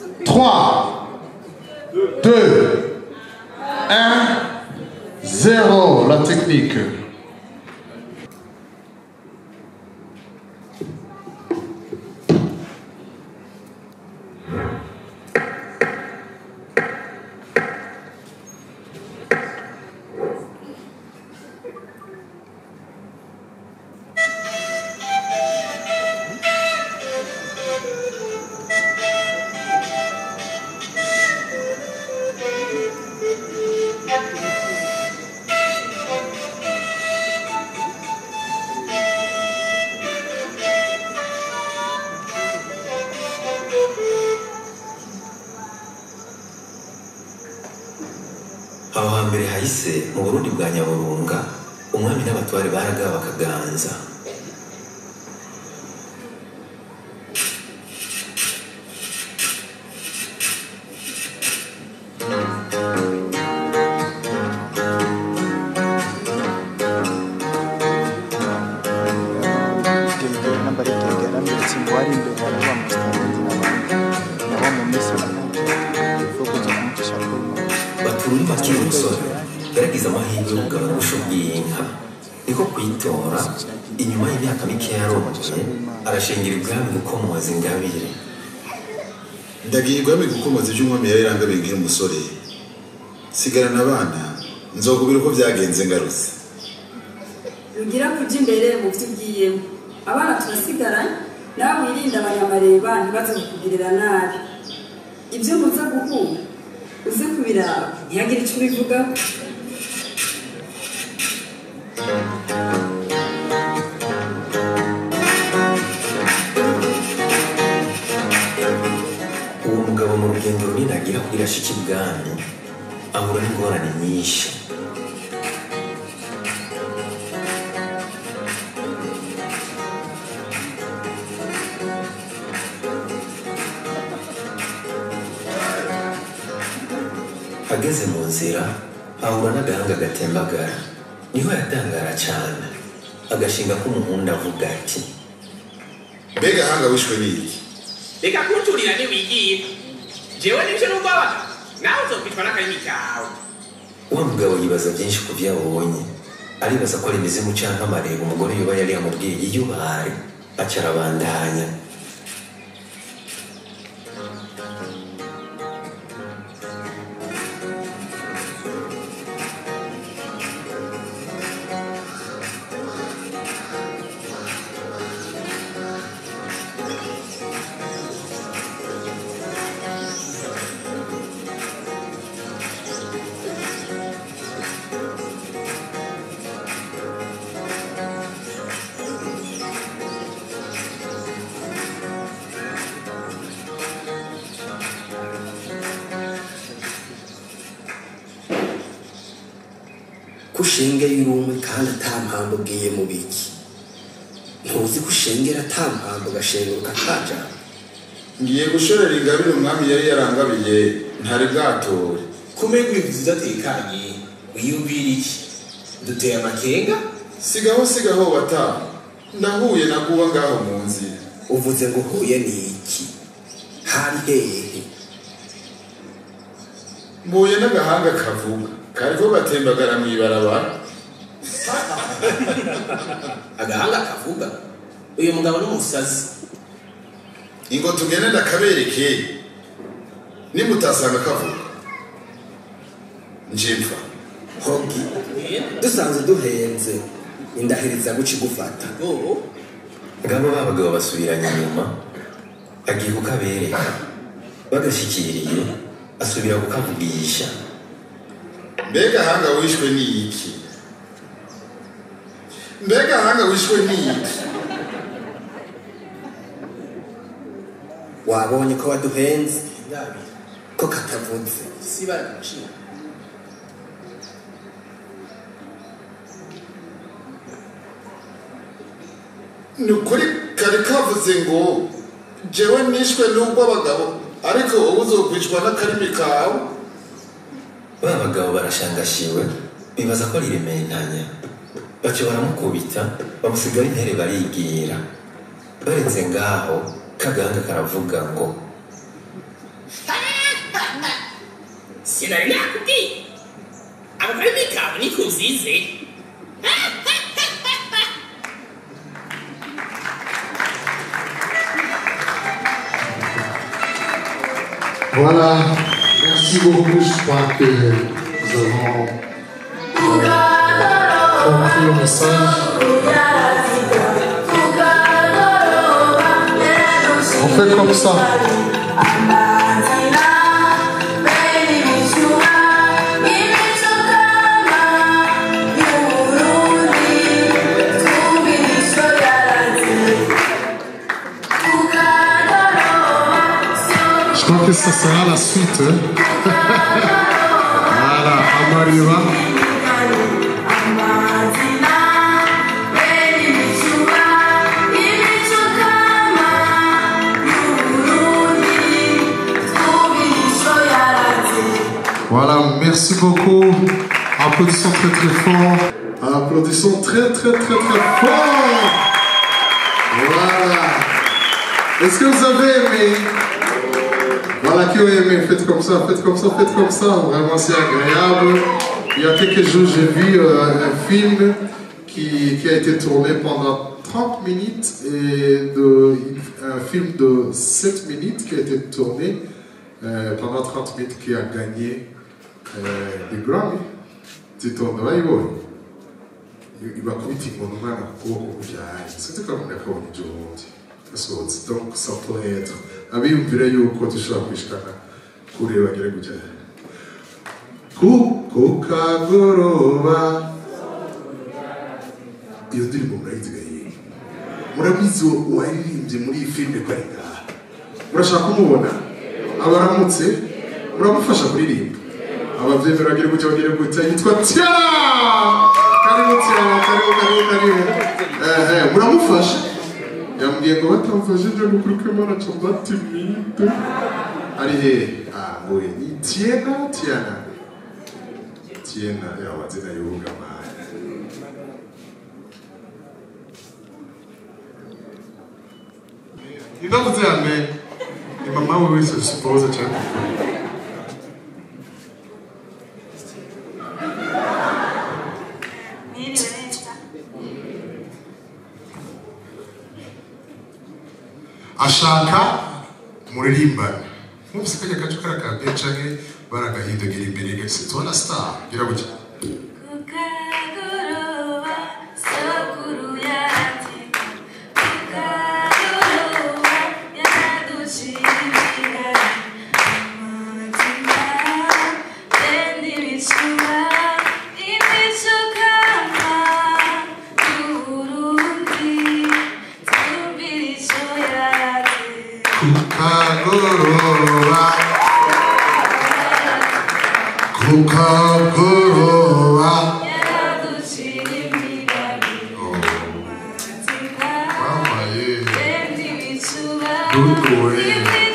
3, 2, 1, 0. La technique. aho hambere hahise mu burundi bwa nyaburunga umwami n'abatware baragawe bakaganza Itegera nambari itegera mbere ngo wari imbere hari wa musitani n'abandi nabo mu minsi ifukuza kumucisha kuri batururi bakiri umusore yaragize amahirwe yo kugabana ubusho bw'inka niko kuyitora inyuma y'imyaka mike yarongoye arashingira ibwami gukomoza ingabire ndagiye igwami gukomoza ibyo umwami yari yarangabiye nkiri umusore sigarana abana nzokubwira uko byagenze ngarutse rugira kujya imbere mu byo ugiyemo abana turasigaranye nawe wirinde abanyamareba ntibaze kukugirira nabi ibyo muza guhura uze kubiraba ntihagire icyo ubivugaho uwo mugabo mu rugendo runini agira kuri gashiki ibwami ahura n'ingorane nyinshi ageze mu nzira ahura n'agahanga gatembagara niho yatangara cyane agashinga k'umuhunda avuga ati mbega hanga wishwe n'iki reka kunturira ntiwigiye jewe nivyo n'ubwoba nawe uzokwitwa n'akarimi kawe wa mugabo yibaza byinshi ku byo abonye aribaza ko ari imizimu cyangwa amareba umugore yoba yari yamubwiye iyo bari aca arabandanya ko ushengera urumwe kandi ata mpamvu ubwiye mu biki ntuzi ko ushengera ata mpamvu ugashenguruka kaja ngiye gushorera ingabire umwami yari yarangabiye ntari bwatore kumenya ibintu udatekanye wiyumvira iki duteye amakenga sigaho sigaho bata ndahuye na kuba ngaho mu nzira uvuze ngo uhuye n'iki hari hehe mbuye n'agahanga kavuga kariko gatembagara mu ibarabara agahanga kavuga uyu mugabo n'umusazi ingo tugende ndakabereke nimutasanga kavuga njimfa hogi dusanze duhenze indahiriza guca igufata oh ngabo ba bagabo basubiranye inyuma agiye kukabereka bagashyikiriye asubira kukavugisha mbega hanga wishwe n'iki mbega hanga wishwe n'iki wabonye ko waduhenze ndabira ko katavuze si bara gaciro ni ukuri kari kavuze ngo jewe nishwe n'ubw'abagabo ariko wowe uzokwicwa n'akarimi kawe ba bagabo barashangashiwe bibaza ko ari rementanya baca baramukubita bamusigara intere barigira barenze ngaho kagahanga karavuga ngo sinari nakubwiye ako karimi kawe niko uzize Voilà, merci beaucoup. Je crois que nous avons euh, compris le message. On fait comme ça. Je crois que ça sera la suite. hein. voilà, Amariva. Voilà, merci beaucoup. Applaudissons très très fort. Applaudissons très très très très fort. Voilà. Est-ce que vous avez aimé Voilà, qui ont aimé, faites comme ça, faites comme ça, faites comme ça. Vraiment, c'est agréable. Il y a quelques jours, j'ai vu euh, un film qui, qui a été tourné pendant 30 minutes et de, un film de 7 minutes qui a été tourné euh, pendant 30 minutes qui a gagné euh, des Grammy. Titondo wayibonye ibakubita inkoni umwana ku kuboko kubyaye sinzi ko umuntu yakabonye ibyo bundi yasohotse donc ça pourrait être abiyumvira yuko dushobora kwishikana kure bagere gutya ku ku kagoroba iyo ndirimbo murayiziga yiwe murabizi uwaririmbye muri iyi filime ko ari ngaha murashaka kumubona abaramutse muramufasha kuririmba ababyemera bagire gutya bagire gutya yitwa tiara karibu tiara karibu karibu karibu ehe muramufasha yambwiye ngo batamfashije gukuri ko imana cyumva timide ari hehe ah ngoye ni tiena tiana tiena ya wazina yuga maya ndavuze yame ni mama we wese suppose cyane ashaka muririmbane mwumvise kajya gace kariya ka bencange baragahindagira imbere gase tubona star gira gutya kukagoroba kukagoroba mamaye duduwe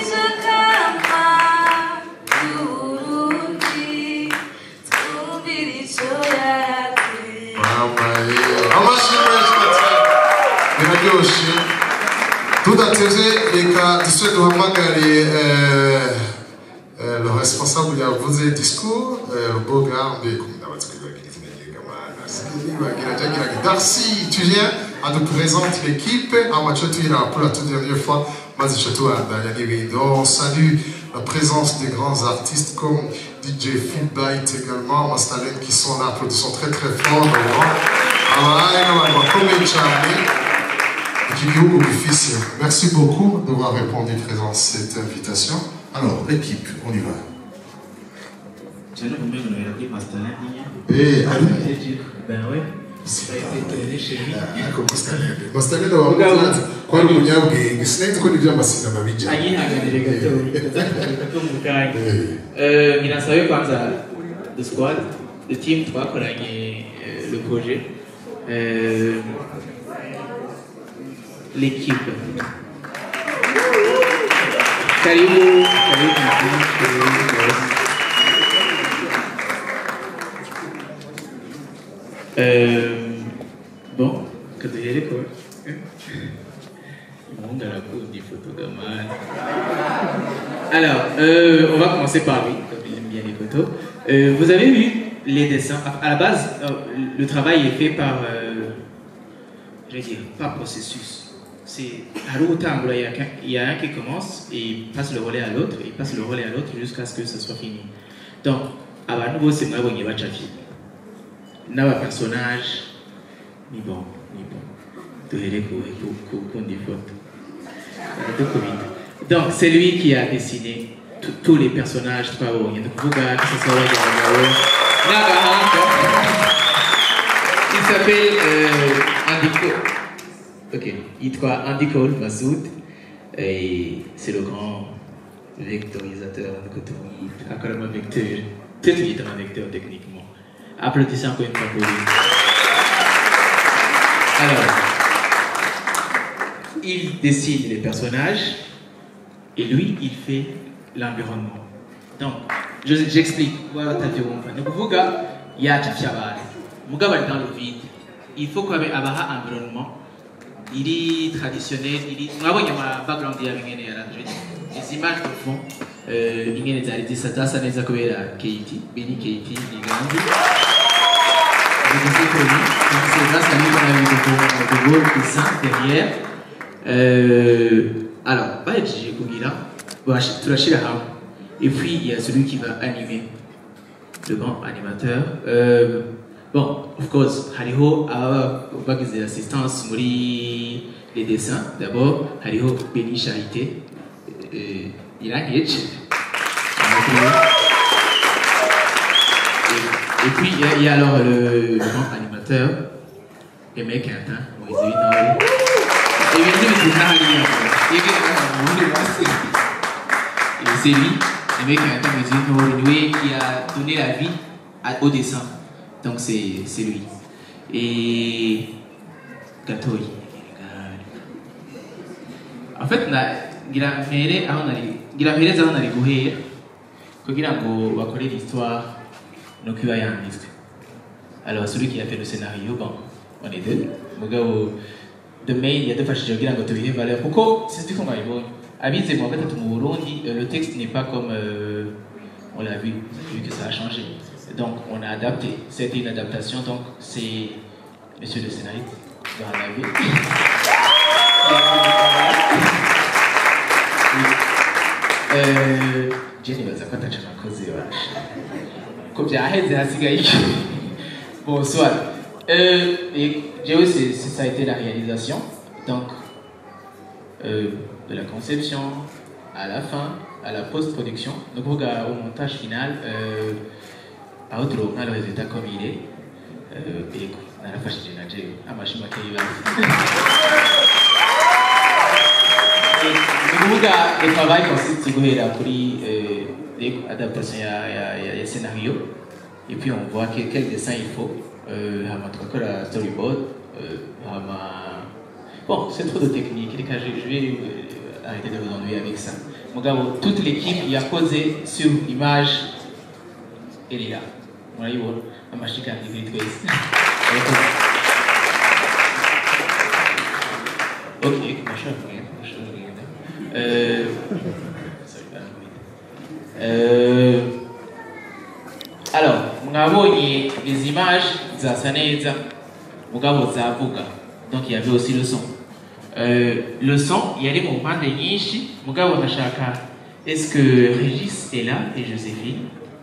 mamaye amashyi menshi cyane biraryoshe tudatevye reka dusubire duhamagare eh, eh, le responsable yavuze discours eh, rubogambe ndabaza kwibagira izina ry'ingamana sinibagira ryagiraga darcy tu viens à nous présenter l'équipe amaco tuyira pour la toute dernière fois maze ico tubandanya n'ibindi on salue la présence des grands artistes comme DJ Feedbite également Mastalin qui sont là applaudissons très très fort vraiment abaye n'abantu bakomeye cyane Guillaume Bouffis, merci beaucoup d'avoir répondu présent à cette invitation. Alors, l'équipe, on y va. J'allais vous mettre une réalité Mastalin. Et allô Ben ouais. Ça a été tourné chez lui. Ako Mastalin. Mastalin wamutanze kwari umunyabwenge sinahise ko nibyo amasina bijya. ayihanganire gato gato mu kanya Euh, ngira nsabe kwanza the squad the team twakoranye euh, le projet Euh, l'équipe karibu karibu karibu Euh, bon kaduhere ko umuhungu arakunda ifoto gamani Alors, euh, on va commencer par lui, comme il aime bien les photos. photos. Euh, vous avez vu les dessins. À à la base, euh, le travail est fait par, euh, je vais dire, par processus. C'est à l'automne, il y a qu'un- il y a un qui commence et il passe le relais à l'autre, et il passe le relais à l'autre jusqu'à ce que ce soit fini. Donc, abantu bose mwabonye bacafye n'abapersonnage ni bon ni bon duhere ku ku- ku- kundi foto Baradukubita. donc c'est lui qui a dessiné tous- tous les personnages twabonye ni ukuvuga que ce soit abagabo n'abahanga il s'appelle euh, Andy Cole ok yitwa Andy Cole Massoud et c'est le grand vectorisateur niko tumwita akora ama vecteur twe tuyita ama vecteur techniquement applaudissez encore une fois pour lui alors il dessine les personnages et lui, il fait l'environnement. Donc, je- j'explique. Voilà, t'as wumva. Ni ukuvuga yacafye abantu mugabo ari dans le vide il faut ko habe abaha environnement iri traditionnel iri mwabonye ama background yabo ingene yaranje izi images de fond euh, ingene zari zisa zasa neza kubera Keiti Beni Keiti Niganzi Vous êtes connus. Donc, c'est grâce à lui qu'on a eu de beaux, de beaux dessins derrière. Euh, alors, bahejeje kugira bash- turashira hamwe et puis il y a celui qui va animer le grand animateur euh, bon of course hariho ababa bagize assistance muri les dessins d'abord hariho Béni Charité euh, irangiye et, et puis il y, a- il y a alors le, le grand animateur Aimé Quentin Moïse Winori ibintu bizina hariya yege ubundi basi et c'est lui le mec qui a atteint les yeux lui qui a donné la vie à- au dessin donc c'est c'est lui et Gatoyi en fait na ngira mpere aho nari ngira mpereze aho nari guhera kugira ngo bakore l'histoire nuko iba yanditswe alors celui qui a fait le scénario bon on est deux mugabo the main yadufashije kugira ngo tubihe valeur kuko sinzi ko mwabibonye abize mu wa gatatu mu burundi euh, le texte n'est pas comme euh, on l'a vu vu que ça a changé donc on a adapté c'était une adaptation donc c'est monsieur le scénariste dans la vie Euh, Jenny baza ko ataca nakoze basha ko byaheze hasigaye iki bonsoir euh, et j'ai c'est c'est- ça a été la réalisation donc euh, de la conception à la fin à la post-production donc au montage final euh, aho turonka le résultat comme il est euh, et narafashije na jewe amashimo ateye ibasi ni ukuvuga le travail consiste guhera kuri euh, les adaptation ya, ya, ya, ya scénario et puis on voit quel, quel dessin il faut euh, hama tugakora storyboard euh, hama bon c'est trop de technique reka je, je vais euh, arrêter de vous ennuyer avec ça mugabo toute l'équipe yakoze sur image elle est là murayibona amashika ndikuri twese Murakoze. ok mashobora kugenda mashobora kugenda Euh, sorry, barakubita. Euh, alors mwabonye les images zasa neza mugabo zavuga donc il y avait aussi le son euh, le son yari mu mpande nyinshi mugabo ndashaka est-ce que Régis est là et Joséphine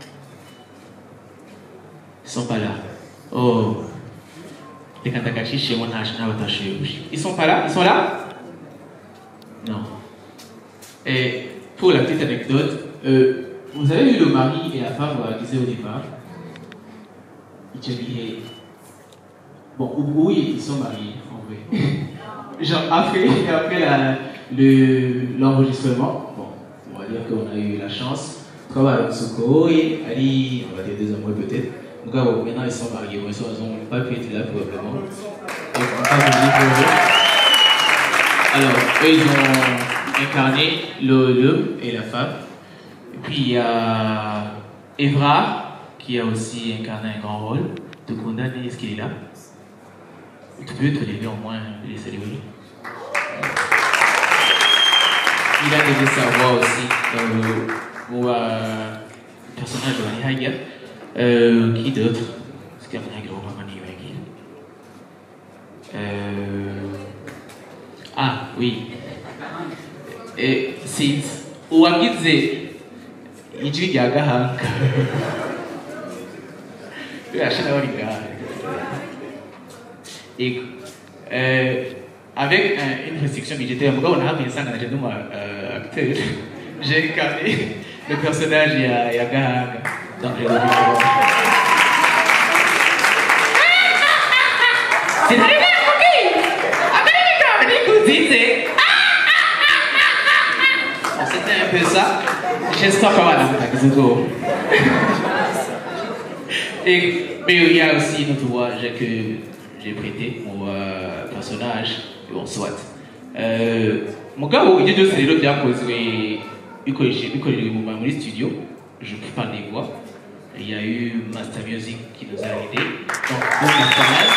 ils sont pas là oh reka ndagacishemo ntaje n'abatashuje ils sont pas là ils sont là non et pour la petite anecdote, euh, vous avez vu le mari et la femme, on disait au départ, ils disaient, bon, oui, ils sont mariés, en vrai. Genre, après, après la- le- l'enregistrement, bon, on va dire qu'on a eu la chance, Travail Soko et Ali, on va dire deux amoureux peut-être. Donc, bon, maintenant ils sont mariés, bon, ils n'ont pas pu être là probablement. Donc, on va pas vous dire pour eux. Alors, eux, ils ont incarné le- l'homme et la femme. Et puis, il y a Evra, qui a aussi incarné un grand rôle. De condamner, est-ce qu'il est là Tu peux te lever au moins et les saluer. Il a donné sa voix aussi dans le, pour, euh, personnage bari hajya Euh, qui d'autre sikia munyagira wo mama nibagira Euh, ah oui Eh, sinzi uwagize ijwi rya gahanga birashira bari ngaha Ego. Euh, avec un- une restriction budgétaire, pourquoi on a mis ça dans le acteur J'ai incarné le personnage il y a, il y a Gahanga dans le C'est arrivé à Fouki Américain, écoutez, c'est. Bon, C'était un peu ça. J'espère qu'on va dans Et, mais il y a aussi une autre voix que j'ai prêté au euh, personnage, bon, soit. Euh, mugabo ibyo byose rero byakozwe bikoreshe- bikorewe mu muri studio je parle des voix il y a eu Master Music qui nous a aidé donc bon personnage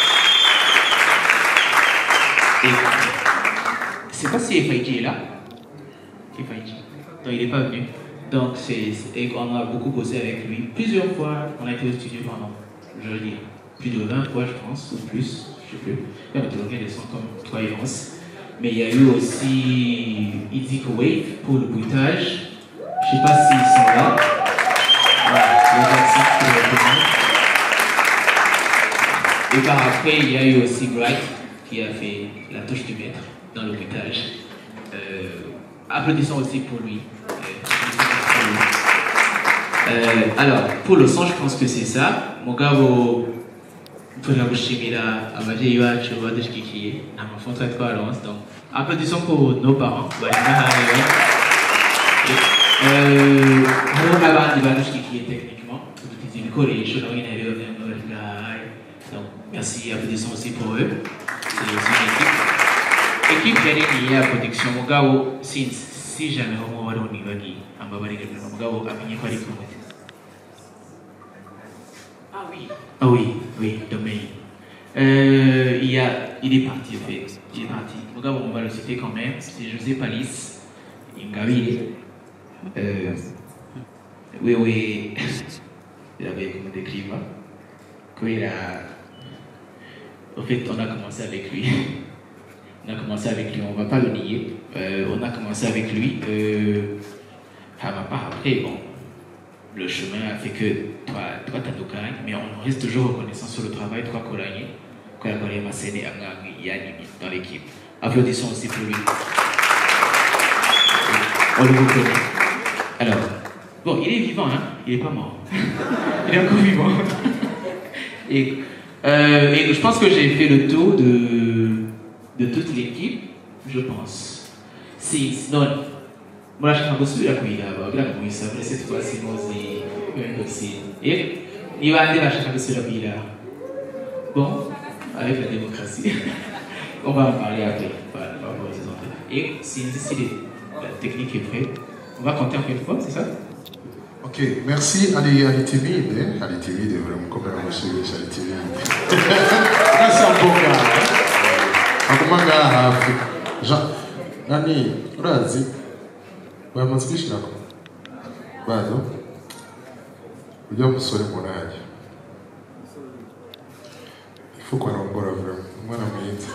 et je sais pas si FIG est là FIG non il est pas venu donc c'est c'est- et on a beaucoup bossé avec lui plusieurs fois on a été au studio pendant je veux dire plus de 20 fois je pense ou plus je sais plus et on a tourné des sons comme Toi et Rance mais il y a eu aussi Easy Wave pour le bruitage. Je sais pas s'ils sont là. Voilà, les Jackson qui le reconnaissent. Et par après, il y a eu aussi Bright qui a fait la touche du maître dans le bruitage. Euh, applaudissons aussi pour lui. Euh, euh, alors, pour le son, je pense que c'est ça. Mugabo, turagushimira ababyeyi bacu badushyigikiye ni amafoto twari twaronse donc applaudissons pour nos parents bari ngaha Euh, hariho n'abandi badushyigikiye techniquement dufite ibikoresho nabo nyine rero bari bari ngaha donc merci applaudissons aussi pour eux c'est aussi une équipe équipe yari niye ya production mugabo sinzi si jamais homo wari unibagiye ambabarire mugabo amenye ko ari kumwe Ah oui. Ah oui, oui, domaine. Euh, il, y a, il est parti, en fait. Il est parti. Regarde, on va le citer quand même. C'est José Palis. Ingabire. Euh, oui, oui. Il avait comme des clivats. Quand il a. En fait, on a commencé avec lui. On a commencé avec lui, on va pas le nier. Euh, on a commencé avec lui. Euh, à ma part, après, bon, le chemin a fait que toi, toi t'as Dokai, mais on reste toujours reconnaissant sur le travail, toi, Kolanye, Kolanye Masene Angang, Yanni, dans l'équipe. Applaudissons aussi pour lui. On le reconnaît. Alors, bon, il est vivant, hein, il est pas mort. il est encore vivant. et, euh, et je pense que j'ai fait le tour de, de toute l'équipe, je pense. Si, non, murashaka gusubira kuyiraba kugira ngo muyisabire se twasi muzi ibintu by'isi ni bande bashaka gusubira kuyiraba bon avec la démocratie on va en parler après par par rapport aux autres et sinzi si les- la technique est prête on va compter encore une fois c'est ça Ok, merci. Ali, Ali timide. eh? Ali timide, vraiment, come la musicista, Ali timide. Questo è un po' caro. Ma come hafi. Jean, nani, urazi? Bamaze kwishirako? Bado? Ujya musore munaje. Ifu ko arongora vraiment. Umwana mwiza.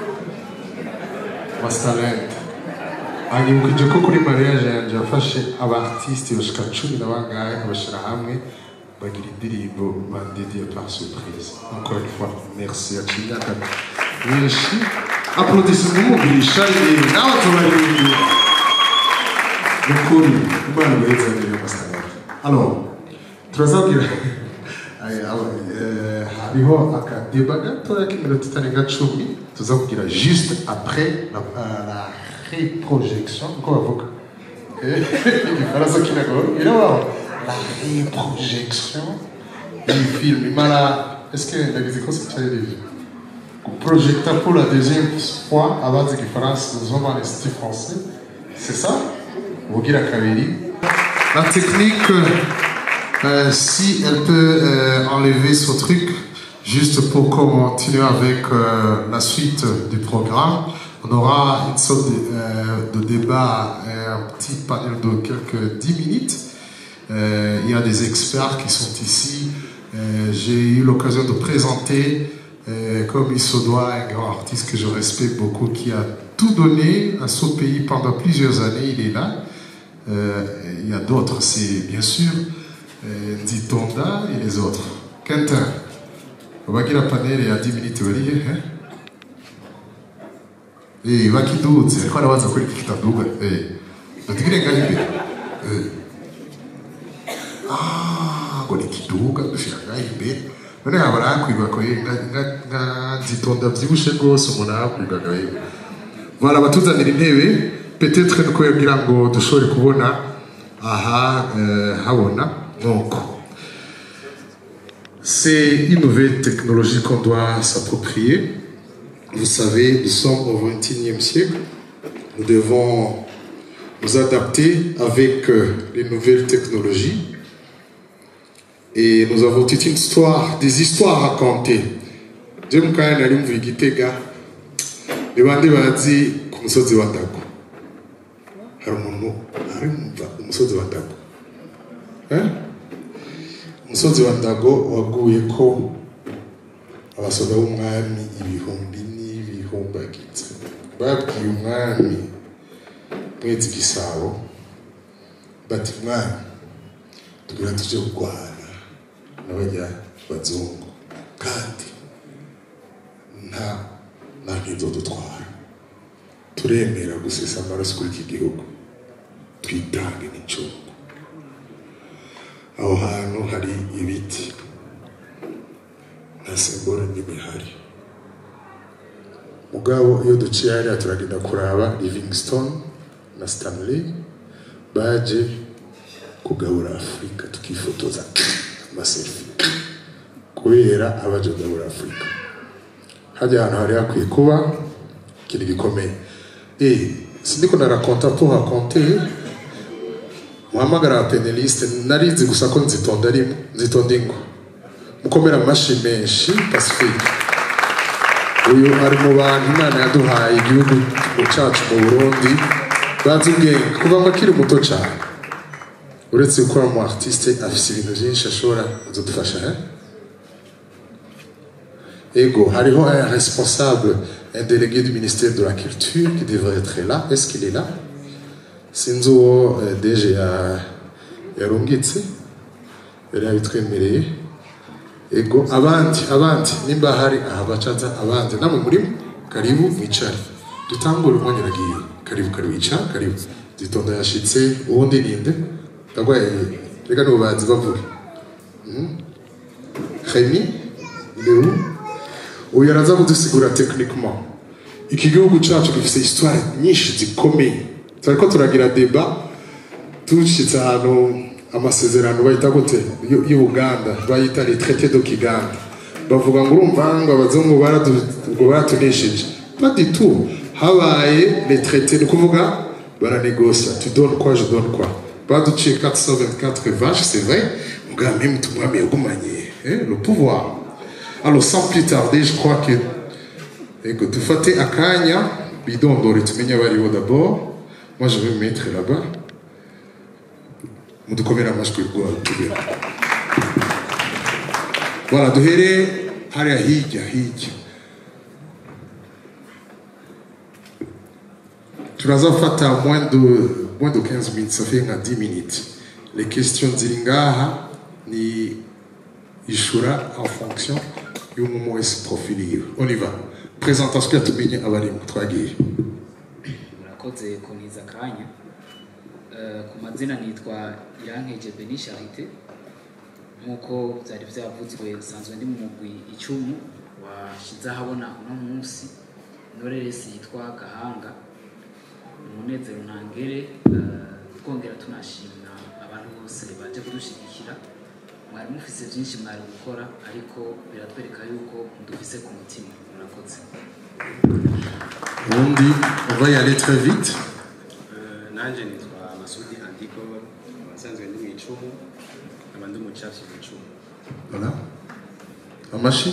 Mastalente. anyibukije ko kuri mariage yanjye yafashe abaartiste bashika cumi na bangahe abashyira hamwe bagira indirimbo bandediye par surprise encore une fois merci yaciye imyaka myinshi applaudissement n'umugurisha rero nawe tubaririmbira ni ukuri imana ibaheze rero masitagara alors turazabwira Aya, aba- eh, hariho akadeba gatoya k'iminota itarenga cumi tuza kugira juste après la, euh, la reprojection uko bavuga Eh, igifaransa kinagoye irabaho la reprojection du film imara est-ce que ndagize ko sicyaririve kuprojecta pour la deuxième fois abazi igifaransa zoma l'institut français c'est ça ubugira kabiri la technique euh, si elle peut euh, enlever ce truc, juste pour continuer avec euh, la suite du programme, on aura une sorte de, euh, de débat, euh, un petit panel de quelques 10 minutes. Euh, il y a des experts qui sont ici. Euh, J'ai eu l'occasion de présenter, euh, comme il se doit, un grand artiste que je respecte beaucoup, qui a tout donné à ce pays pendant plusieurs années. Il est là. Euh, il y a d'autres, c'est bien sûr euh, Nzitonda et les autres. Quentin, bagira paneli ya 10 minutes barihe eh? Eh, bakidutse ariko arabaza kuri iki kitaduga eh. Batigire ngaho imbere eh. Ah, ngo ni kiduga dushira ngaho imbere none haba arakwigwa ko eh, nka- nka- nka Nzitonda byibushe rwose umuntu arakwigwa ngaho imbere voilà batuzanira intebe peut-être nuko kugira ngo dushobore kubona aha euh, habona donc c'est une nouvelle technologie qu'on doit s'approprier. Vous savez, nous sommes au XXIe siècle. Nous devons nous adapter avec euh, les nouvelles technologies. Et nous avons toute une histoire, des histoires à raconter. Je me kaya nari mvuye igitega ni bande bazi ku musozi wa ndago hari umuntu ari mva umusozi wa ndago eh? umusozi wa ndago waguye ko abasoda b'umwami ibihumbi n'ibihumbagiza babwiye umwami mwezi gisabo bati mwami tugira tuje kurwana n'abajya bazungu kandi nta nta nk'izo dutwara turemera gusesa amaraso kuri iki gihugu twitange n'incungu aho hantu hari ibiti nta simbolo n'imwe ihari mugabo iyo duciye hariya turagenda kuraba livingstone na stanley baje kugabura afurika tukifotoza amaselfi kubera abaje kugabura afurika hajya ahantu hari hakwiye kuba ikintu gikomeye eh sindiko narakonta pour raconter muhamagara abapeneliste narizi gusa ko nzitonda rimwe nzitonda ingo mukomera amashyi menshi pacifique uyu ari mu bantu imana yaduhaye igihugu cyacu mu burundi bazi ubwenge kuva ngo akiri muto cyane uretse gukora mu artiste afite ibintu byinshi ashobora kudufasha eh? ego hariho un responsable un délégué du ministère de la culture qui devrait être là est-ce qu'il est là sinzi uwo eh, deje ya- yarungitse yari yabitwemereye ego abandi abandi nimba hari aha bacaza abandi namwe murimo karibu mwicare dutangure umwanya uragiye karibu karibu icara karibu zitonda yashitse uwundi ninde ndagwaye reka nibo bazi bavuge Mhm. Remy il est où uyu araza kudusigura techniquement iki gihugu cyacu gifite histoire nyinshi zikomeye turariko turagira deba tushitse ahantu amasezerano bayita gute y'u- y'ubuganda bayita les traités de kiganda bavuga ngo urumva ngo abazungu baradu- ngo baratunesheje pas du tout habaye les traités ni ukuvuga baranegosia tu donnes quoi je donne quoi baduciye 424 vaches c'est vrai mugabo même tumwami yagumanye eh, le pouvoir alors sans plus tarder je crois que Ego, dufate akanya bidondore tumenye abaribo d'abord moi je vais me mettre là-bas mudukomere amajwi rwawe tubera voilà duhere hariya hirya hirya turazafata moins de, moins de 15 minutes ça fait nka 10 minutes les questions ziri ngaha ni ishura en fonction y'umuntu wese profil yiwe on y va présentation tumenye abarimo twagiye murakoze kuniza akanya Eh, ku mazina nitwa irankeje beni charite nk'uko byari byavuzwe nsanzwe ndi mu mugwi icumu washyize ahabona uno munsi noreresi yitwa gahanga umunezero ntangere eh, twongera tunashimira abantu bose baje kudushyigikira mwari mufise byinshi mwari gukora ariko biratwereka yuko mudufise ku mutima murakoze ubundi on va y aller très vite Eh, nanje nitwa masudi andiko abasanzwe ndi mu icumu nkaba ndi umucafi mu icumu voilà amashi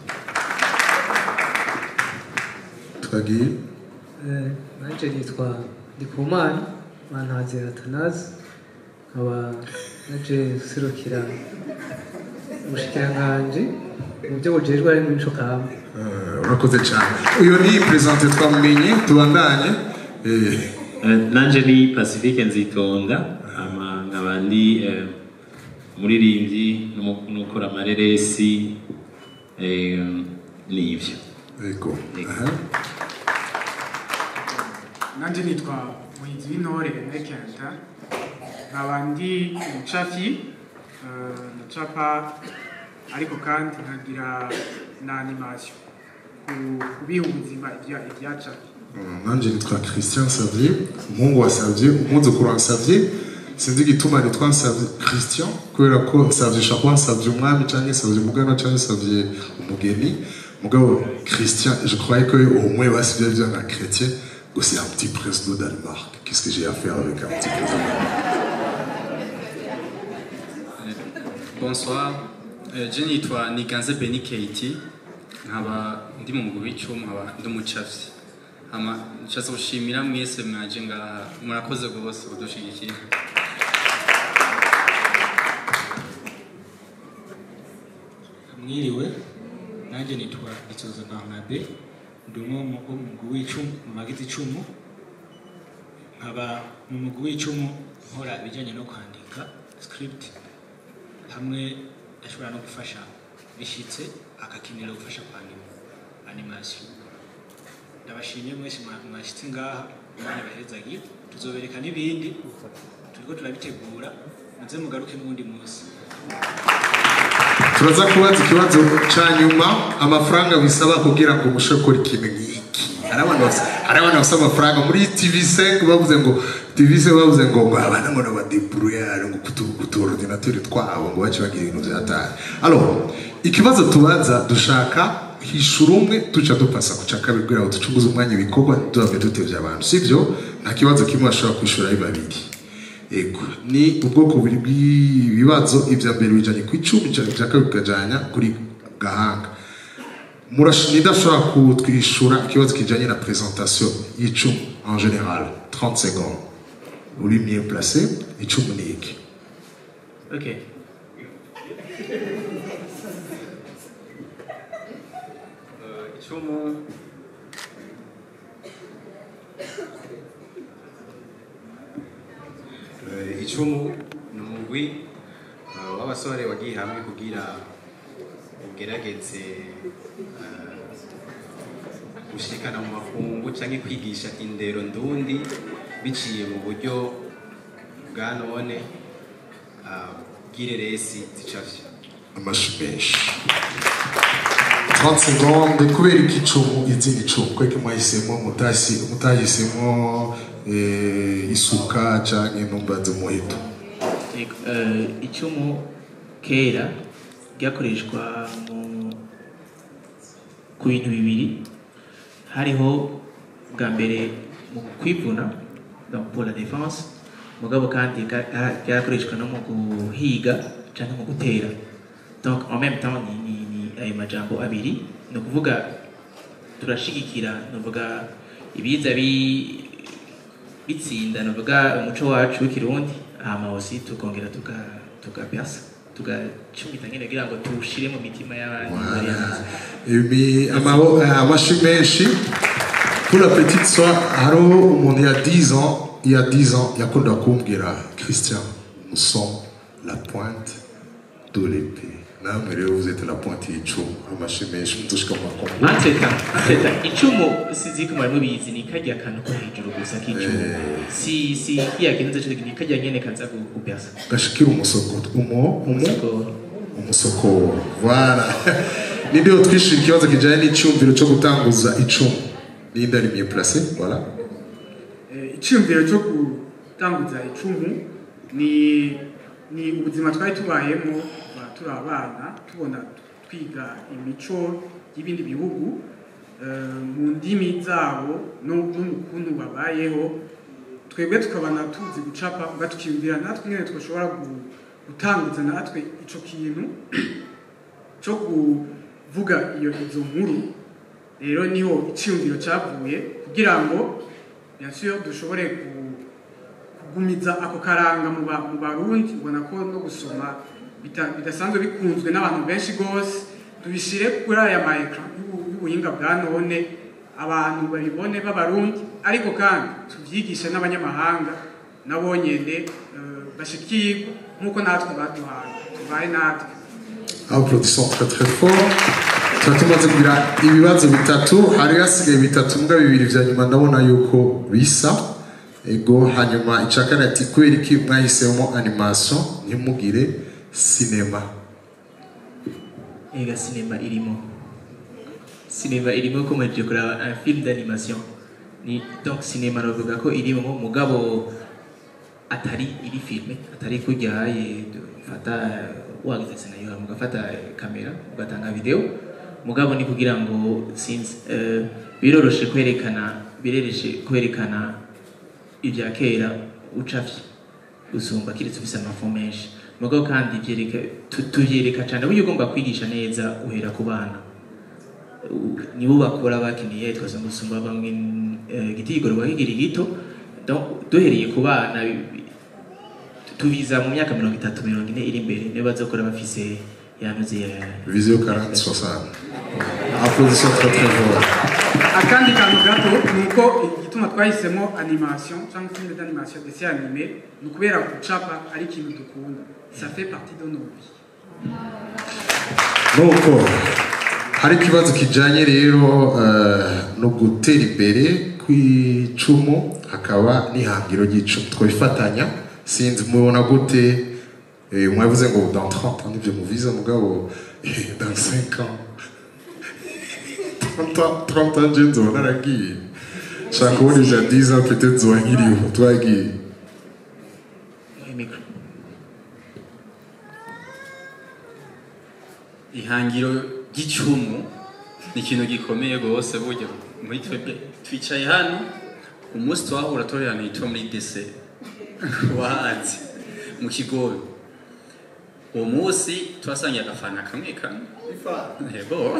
twagiye Eh, nanje nitwa ndikumana mantazi atanazi nkaba naje serukira umushikiranganji mu byo bujejwe ari mu mico kama Eh, urakoze cyane uyu ni perezida twamumenye tubandanye Eh, Eh, nanje ni pacifique nzitonda hama nkaba ndi eh, umuririmbyi n'umu- n'ukora amareresi eh, n'ivyo yego nanjye nitwa muhizi w'intore nekenta nkaba ndi umucafi eh, ndacapa ariko kandi nkagira na animation ku kubiha ubuzima ibya- ibyacapi nanjye nitwa christian savier umuhungu wa savier umwuzukuru wa savier sinzi igituma nitwa Nsavye christian kubera ko savier ushobora kuba nsavye umwami cyangwa savier umugana cyangwa savier umugeni mugabo christian je croyais que au moins basi byari bien un chrétien que c'est un petit prince de Danemark qu'est-ce que j'ai à faire avec un petit prince de Danemark bonsoir Eh, je nitwa niganze beni keiti nkaba ndi mu mugwi w'icumu nkaba ndi umucavyi hama nshatse gushimira mwese mwaje ngaha murakoze rwose kudushigikira mwiriwe nanjye nitwa itoza barnabe ndi umwe mu wo mu mugwi w'icumu mu magize icumu nkaba mu mugwi w'icumu nkora ibijyanye no kwandika script hamwe ashobora no gufasha bishyitse akakenera gufasha kwandika animation ndabashimiye mwese mwa- mwashyitse ngaha umwanya bahezagiye tuzobereka n'ibindi turiko turabitegura muze mugaruke n'uwundi munsi turaza kubaza ikibazo cya nyuma amafaranga bisaba kugira ngo umushe gukora ikintu nk'iki hari abantu basa- hari abantu basaba amafaranga muri tv5 bavuze ngo tv5 bavuze ngo ngo abana ngo n'abadeburuyare ngo kutu- kutuordinateri twabo ngo bace bagira ibintu byatari alors ikibazo tubaza dushaka hishura umwe duca dupasa ku cya kabiri kugira ngo ducunguze umwanya ibikorwa duhamye dutevye abantu sibyo nta kibazo kimwe bashobora kwishura ari babiri Ego, ni ubwoko bubiri bw'ibibazo ibya mbere bijanye ku icumi ibya ibya kabiri bikajanya kuri gahanga Murash- nidashobora kutwishura ikibazo kijanye na presentation y'icumi en général 30 secondes uri mieux placé icumi ni iki Ok. icumu Eh, icumu ni umugwi eh, w'abasore wagiye hamwe kugira ugerageze eh, gushikana mu makungu cyangwa kwigisha indero ndundi biciye mu buryo bwa none ah, bw'ireresi zicafye amashi menshi 30 secondes kubera iki icumu izindi icumu kweke mwahisemo mutasi mutahisemo eh, isuka canke numbaze umuheto Yego, eh, icumu kera ryakoreshwa mu ku bintu bibiri hariho bwa mbere mu kwivuna donc pour la défense mugabo kandi ka- ha- ryarakoreshwa no mu guhiga cyangwa mu gutera donc en même temps ni, ni, ni ayo majambo abiri ni ukuvuga turashigikira ni ukuvuga ibiza bi- bitsinda ni ukuvuga umuco wacu w'ikirundi hama aussi tukongera tuka- tukapyasa tugacumita nyine kugira ngo tuwushire mu mitima y'abandi bari hanze ibi amabo eh, amashi menshi pour la petite soeur hariho umuntu ya 10 ans il y a 10 ans yakunda kumbwira christian nous sommes la pointe de l'épée namwe rero vous êtes la pointe y'icumu amashi menshi mutushika mu makombo ateta ateta icumu sizi ko mwari mubizi ni karya kantu ko hejuru gusa k'icumu si si kiya kintu cyo ni karya nyene kaza gu- gupyasa gashikira umusokoto umo umo umusokoro voilà nibyo twishira ikibazo kijanye n'icyumviro cyo gutanguza icumu ninde ari mieux placé voilà Eh, icyumviro cyo gutanguza icumu ni ni ubuzima twari tubayemo kuva turi abana tubona twiga imico y'ibindi bihugu eh, mu ndimi zabo no no mu kuntu babayeho twebwe tukabana tuzi gucapa uga tukiyumvira natwe nyine twashobora gu- gutanguza natwe ico kintu cyo kuvuga iyo izo nkuru rero niho icyumviro cyavuye kugira ngo bien sûr dushobore ku- kugumiza ako karanga mu ba- mu barundi ubona ko no gusoma bita- bidasanzwe bikunzwe n'abantu benshi rwose tubishyire kuri aya ma ekara y'ubuhinga bwa none abantu babibone b'abarundi ariko kandi tubyigishe n'abanyamahanga nabo nyene eh, bashikirwe nk'uko natwe baduhaye tubaye natwe applaudissons très très fort tuba tumaze kugira ibibazo bitatu hari hasigaye bitatu mbwa bibiri vya nyuma ndabona yuko bisa ego hanyuma icya kane ati kubera iki mwahisemo animation ntimugire sinema ega sinema irimo sinema irimo ko mwaje kuraba un film d'animation ni donc sinema navuga ko irimo mugabo atari iri filme atari kuryaye fata wagize scenario mugafata kamera ugatanga video mugabo ni kugira ngo sinzi eh, biroroshe kwerekana birereshe kwerekana ibya kera ucafye usumba kiretse ufise amafu menshi mugabo kandi byereka tu- tuvyereka cane buryo ugomba kwigisha neza uhera ku bana U- nibo bakora bakiniye twaza gusumba bamwe eh, igiti kigororwa kikiri gito donc duhereye ku bana bi- bi- tubiza mu myaka mirongo itatu mirongo ine iri imbere nibo bazokora bafise yanuze ya vision 40 60 applaudissons très très fort akandi kantu gato ni uko igituma twahisemo animation cyangwa filime d'animation ndetse anime ni ukubera gucapa ari ikintu dukunda ça fait partie de nos vies nuko hari ikibazo kijanye rero eh, no gutera imbere kw'icumu hakaba n'ihangiro ry'icumu twabifatanya sinzi mubona gute eh, mwavuze ngo dans 30 ans nibyo muviza mugabo eh, dans 5 ans 30 ans 30 ans je nzoba naragiye shaka kubona ivya 10 ans peut-être nzoba nkiriho twagiye micro ihangiro ry'icumu ni ikintu gikomeye rwose burya muri twebwe twicaye hano umunsi twahura torerana yitwa muri dese wahanze mu kigobe uwo munsi twasangiye agafana kamwe kamwe yego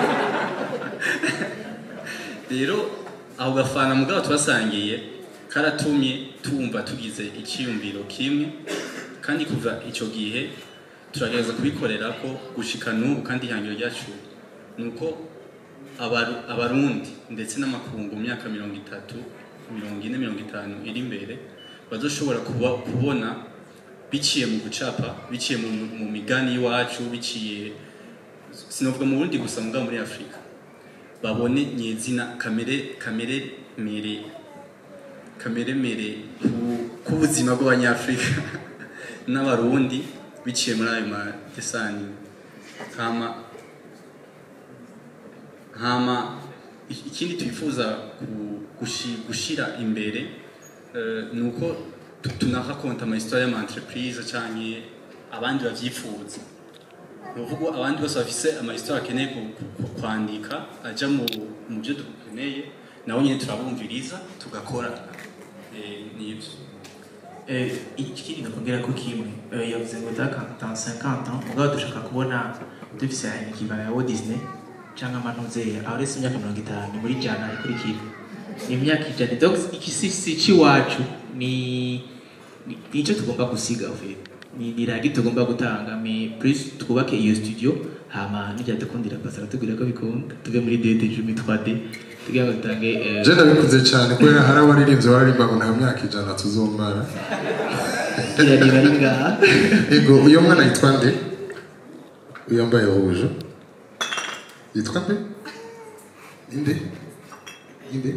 rero ako gafana mugabo twasangiye karatumye tumva tugize icyiyumviro kimwe kandi kuva icyo gihe turagerageza kubikorera ko gushika n'ubu kandi ihangiro ryacu ni uko abaru- abarundi ndetse n'amakungu mu myaka mirongo itatu mirongo ine mirongo itanu iri imbere bazoshobora kuba, kubona biciye mu gucapa biciye mu, mu migani y'iwacu biciye sinavuga mu burundi gusa mugabo muri afurika babone nyezina kamere kamere mere kamere mere ku- k'ubuzima bw'abanyafurika n'abarundi biciye muri ayo madesani hama hama i- ikindi twifuza ku- gushi- gushira imbere eh, ni uko tu- tunarakonta amahistoire y'ama-entreprise canke abandi bavyifuza ni ukuvuga abandi bose bafise amahistoire akeneye ku- ku- ku- kwandika aja mu mu byo dukeneye nabo nyine turabumviriza tugakora Eh, nivyo Eh, ikindi nakongera ko kimwe eh, yavuze ngo dans 50 ans mugabo dushaka kubona dufise ikibaya ya Walt Disney cyangwa amantuzeya aho rese imyaka mirongo itanu muri jana ikurikira ni imyaka ijana donc ikisisi c'iwacu ni ni- nicyo tugomba gusiga uvuye ni ni ragi tugomba gutanga mais plus twubake iyo studio hama nibyadukundira pasara tubwira ko bikunda tuve muri DD jumi 3D tugira ngo dutange eh, je ndabikuze cyane kubera hari abaririmbyi baririmba ngo nta myaka ijana tuzomara irareba ari ngaha ego uyo mwana yitwa nde uyambaye rouge yitwa nde inde inde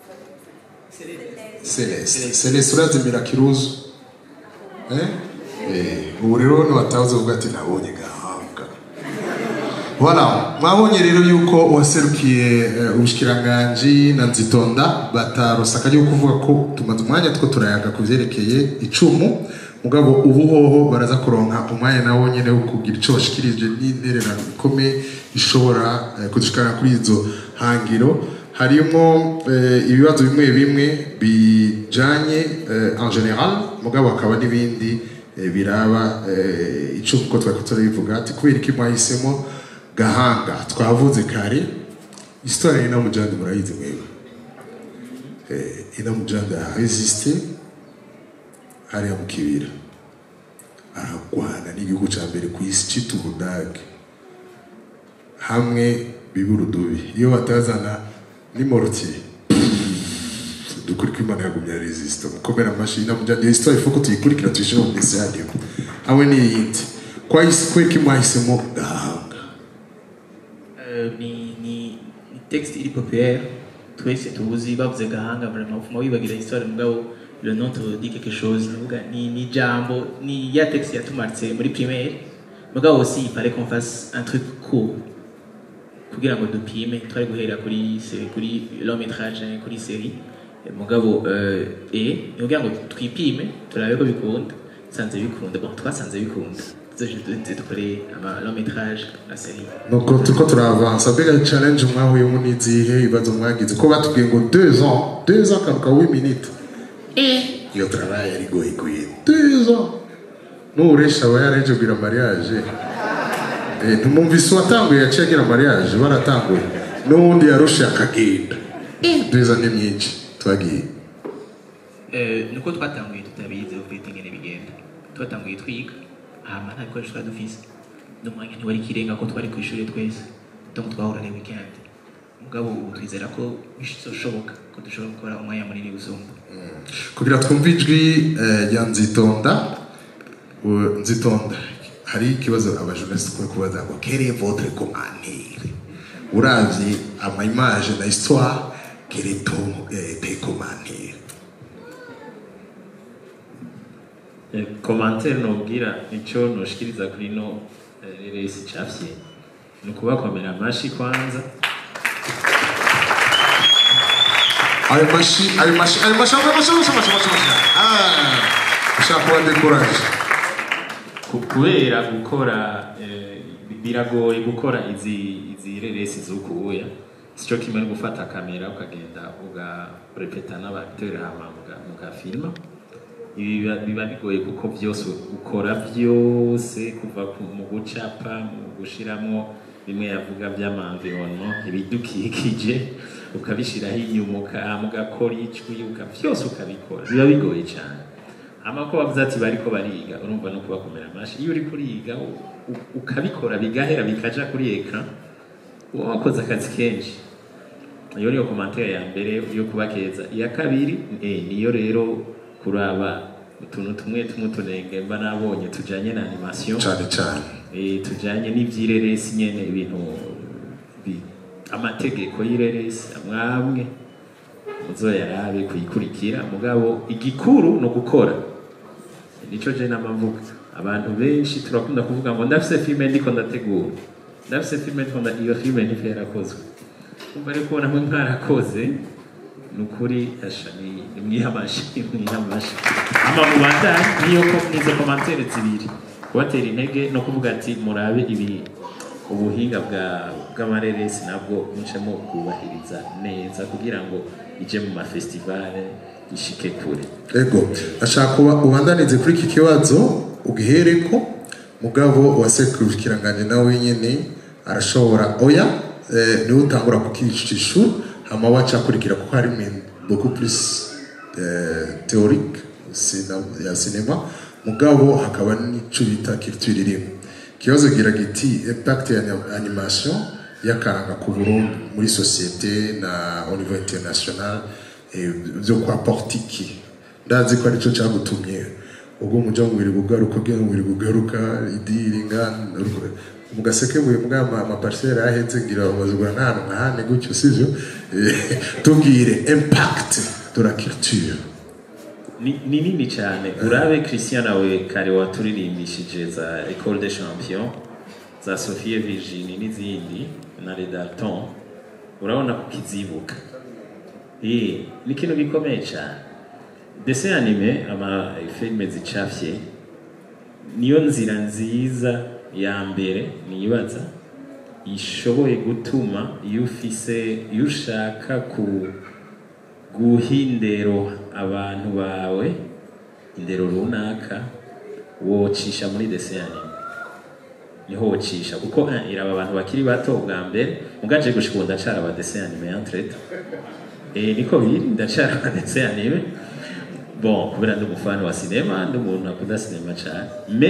Celeste Celeste urazimira kiruzu eh eh ubu rero niwatahuze uvuga ati nabonye gahanga Voilà, mwabonye rero yuko waserukiye eh, ubushikiranganji na nzitonda batarosa akajya kuvuga ko tumaze umwanya two turayaga ku vyerekeye icumu mugabo ubu hoho baraza kuronka umwanya nawo nyene wo kugira ico bashikirije n'intererano ikomeye ishobora eh, kudushikana kuri izo hangiro harimo eh, ibibazo bimwe bimwe bijanye eh, en general mugabo hakaba n'ibindi eh, biraba eh, icumu ko twari turabivuga ati kubera iki mwahisemo gahanga twavuze kare histoire ina mujandi murayizi mwebwe eh, ina mujandi a resisté hariya mu kibira aragwana n'igihugu cya mbere ku isi cyita ubudage hamwe biba urudubi iyo batazana ni mortier dukuri ko imana yagumye ya resisita mukomera amashyi namujyanye iyo histoire ifuko tuyikurikira tuyishyira mu minsi yanyu hamwe n'iyindi kwahise kweki mwahisemo gahanga Euh, ni ni ni texte iri populaire twese tuzi bavuze gahanga vraiment ufuma wibagira histoire mugabo le nom te dit quelque chose nuvuga ni ni jambo ni ya texte yatumaritse muri primaire mugabo aussi il fallait qu'on fasse un truc court kugira ngo dupime twari guhera kuri se- kuri long métrage kuri série Eh, mugabo euh, e kugira ngo twipime turabe ko bikunda sanze bikunda bon twasanze bikunda tuzoje dukore ama long métrage la série nuko turiko turavansa mbega challenge mwahuyemo n'izihe ibibazo mwagize ko batubwiye ngo deux ans deux ans karuka w'iminita iyo travail yari igoye igoye deux ans n'uburesha aba yareje kugira mariage Eh, ntumumvise uwatanguye yaciye agira mariage baratanguye n'uwundi yarushe akagenda deux ans ni myinshi twagiye Eh, nuko twatanguye tutabizi ufite ingene bigenda twatanguye twiga hama nta bikoresho twari dufise n'umwanya ntiwari ikirenga ko twari ku ishuri twese donc twahura les weekend mugabo ubu twizera ko bizoshoboka ko dushobora gukora umwanya munini gusumba kugira twumve ijwi eh, rya nzitonda u- nzitonda hari ikibazo abajournaliste kuri kubaza ngo quel est votre commentaire uravye ama image na histoire quel est ton eh, tes commentaires komantere nubwira icyo nushikiriza kuri no eh, reresi cafye ni ukubakomera amashi kwanza ayo mashi ayo mashi ayo mashi ayo mashi ayo mashi ayo mashi ayo mashi ah ushaka kuba décourage Ku- kubera gukora eh, biragoye gukora izi izi reresi z'ukuya sico kimwe no gufata kamera ukagenda ugarepeta n'abateri hama muga- mugafilma ibi biba- biba bigoye kuko byose ukora byose kuva ku- mu gucapa mu gushiramwo bimwe yavuga by'amanvironnement ibidukikije ukabishiraho inyuma uka- mugakora ijwi uka- byose ukabikora biba bigoye cyane hama ko bavuze ati bariko bariga urumva no kubakomera amashi iyo uri kuriga u- u- ukabikora bigahera bikaja kuri ekran uba wakoze akazi kenshi iyo niyo komantere ya mbere yo kubakeza iya kabiri eh, niyo rero kuraba utuntu tumwe tumwe utunenge mba nabonye tujanye na animation cyane cyane eh, tujanye n'ivy'ireresi nyene ibintu bi- amategeko y'ireresi amwamwe muzoyarabe kuyikurikira mugabo igikuru no gukora nico je namavuga abantu benshi turakunda kuvuga ngo ndafise filme ndiko ndategura ndafise filme ndiko nda iyo filme ntivyo yarakozwe kumva ariko namwe mwarakoze ni ukuri asha ni ni mwihamashi mwihamashi ama mubandanye niyo ko nizo komantere zibiri kubatera intege no kuvuga ati murabe ibi ubuhinga bwa bw'amareresi nabwo mucemo kubahiriza neza kugira ngo ije mu mafestivale ishike kure ego ashaka kuba ubandanize kuri iki kibazo ugihereko mugabo uwasekurikiranganye nawe nyine arashobora oya eh, niwe utangura kukicisha hama waca akurikira kuko hari ibintu beaucoup plus eh, théorique sina- ya sinema mugabo hakaba n'ico bita culture irimo ikibazo gira giti impact ya ani- animation y'akaranga ku Burundi muri société na au niveau international eh, byo kwa portiki ndazi ko aricyo cyagutumye ubwo umuja mu biri gugaruka ubwo mu biri gugaruka idiri ngana mu gaseke buye mbwa ama amaparcelle ahetse ngira bazugura n'ahantu nkahane gutyo sivyo Eh, tubwire impact de la culture ni ni nini cyane urabe christian nawe kare waturirimbishije za ecole des champions za sophie virginie n'izindi na redalton urabona ko kizibuka Eh, ni ikintu gikomeye cyane dessin anime ama filime zicafye niyo nzira nziza ya mbere nibaza ishoboye gutuma iyo ufise iyo ushaka ku guha indero abantu bawe indero runaka wocisha muri dessin anime niho wocisha kuko eh, iraba abantu bakiri bato bwa mbere mugaje gushika ubu ndacara aba dessin anime entrete eh niko biri ndacara aba dessin anime bon kubera ndi umufana wa sinema ndi umuntu akunda sinema cyane me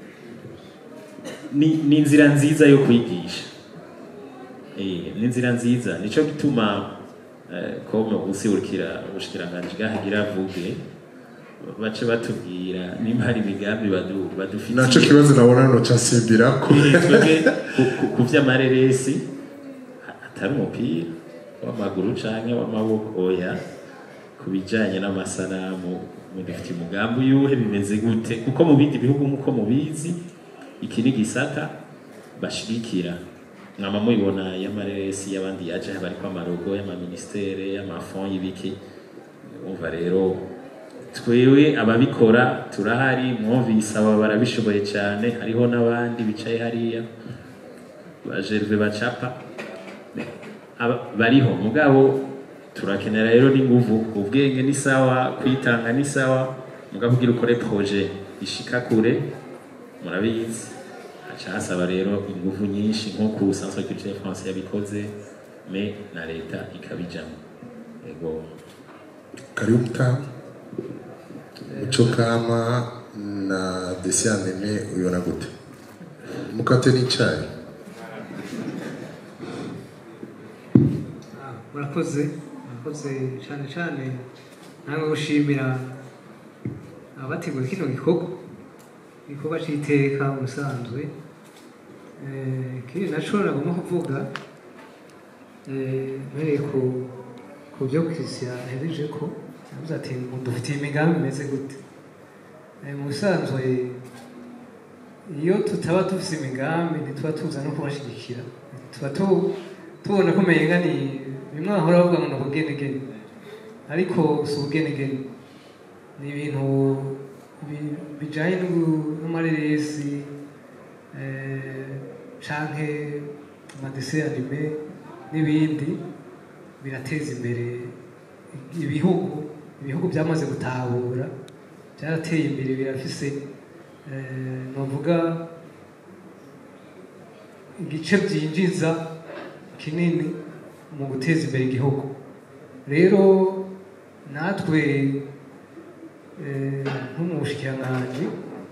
ni, ni inzira nziza yo kwigisha eh, ni inzira nziza nico gituma eh, kome usiburikira ubushikiranganji bwahagira avuge bace batubwira nimba hari imigambi badu- badufitiye naco kibazo nabona noca nsimbirako twebwe ku- ku- ku vy'amareresi ha- atari umupira w'amaguru canke w'amaboko oya ku bijanye n'amasanamu mudufitiye umugambi uyuhe bimeze gute kuko mu bindi bihugu nk'uko mubizi iki ni gisata bashigikira mwama mubibona y'amareresi y'abandi yaje bariko amarogo y'amaministere y'amafond y'ibiki umva rero twewe ababikora turahari mwumvise aba barabishoboye cyane hariho n'abandi bicaye hariya bajerve bacapa Aba- bariho mugabo turakenera rero n'inguvu ubwenge ni sawa kwitanga ni sawa mugabo kugira ukore projet ishika kure murabizi haca hasaba rero inguvu nyinshi nk'uko usanzwe culture france yabikoze me na leta ikabijamo ego karibu mtamu muco kama na desianeme uyona gute mukate n'icayi murakoze murakoze cyane cyane namwe gushimira abategura kino gikorwa igikorwa cy'iteka ubusanzwe Eh, ikindi naco nagomba kuvuga eh, mpereye ku ku byo christian yahereje ko yavuze ati ngo dufitiye imigambi imeze gute Eh, mu busanzwe iyo tutaba dufite imigambi ntituba tuza no kubashyigikira tuba tu- tubona ko umenga ni bimwe bahora bavuga ngo ni ubugenegene ariko si ubugenegene ni ibintu bi- bijyanye n'ubu- n'amareresi eh, canke amadese anime n'ibindi birateza imbere ibihugu ibihugu byamaze gutahura byarateye imbere birafise eh, novuga igice byinjiza kinini mu guteza imbere igihugu rero natwe eh, nko mu bushikiranganji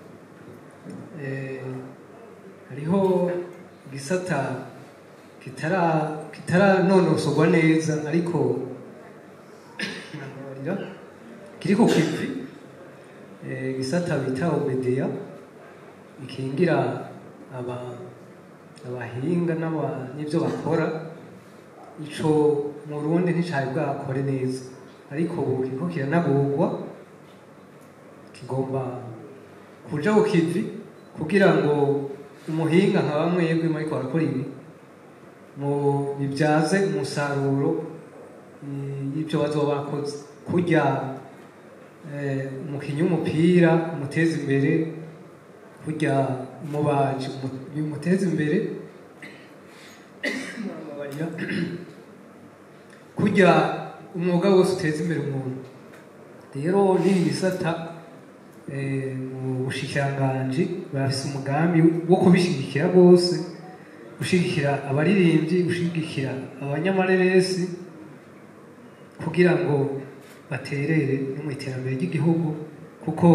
eh, hariho igisata kitara kitaranonosorwa neza ariko nababarira, kiri ku kivi eh, igisata bita obedeya ikingira aba abahinga n'aba- n'ibyo bakora ico mu Burundi nticari bwakore neza ariko ubu kiriko kiranagurwa kigomba kuja ku kivi kugira ngo umuhinga nka bamwe yebwe ariko barakora ibi mu bibyaze umusaruro eh, y'ibyo bazoba bakoze kurya eh, umukinnyi w'umupira umuteza imbere kurya umubaji umu- bimuteza imbere Murababarira. kurya umwuga wose uteza imbere umuntu rero n'iyi gisata eh, mu bushikiranganji barafise umugambi wo kubishyigikira rwose gushyigikira abaririmbyi gushyigikira abanyamareresi kugira ngo baterere no mu iterambere ry'igihugu kuko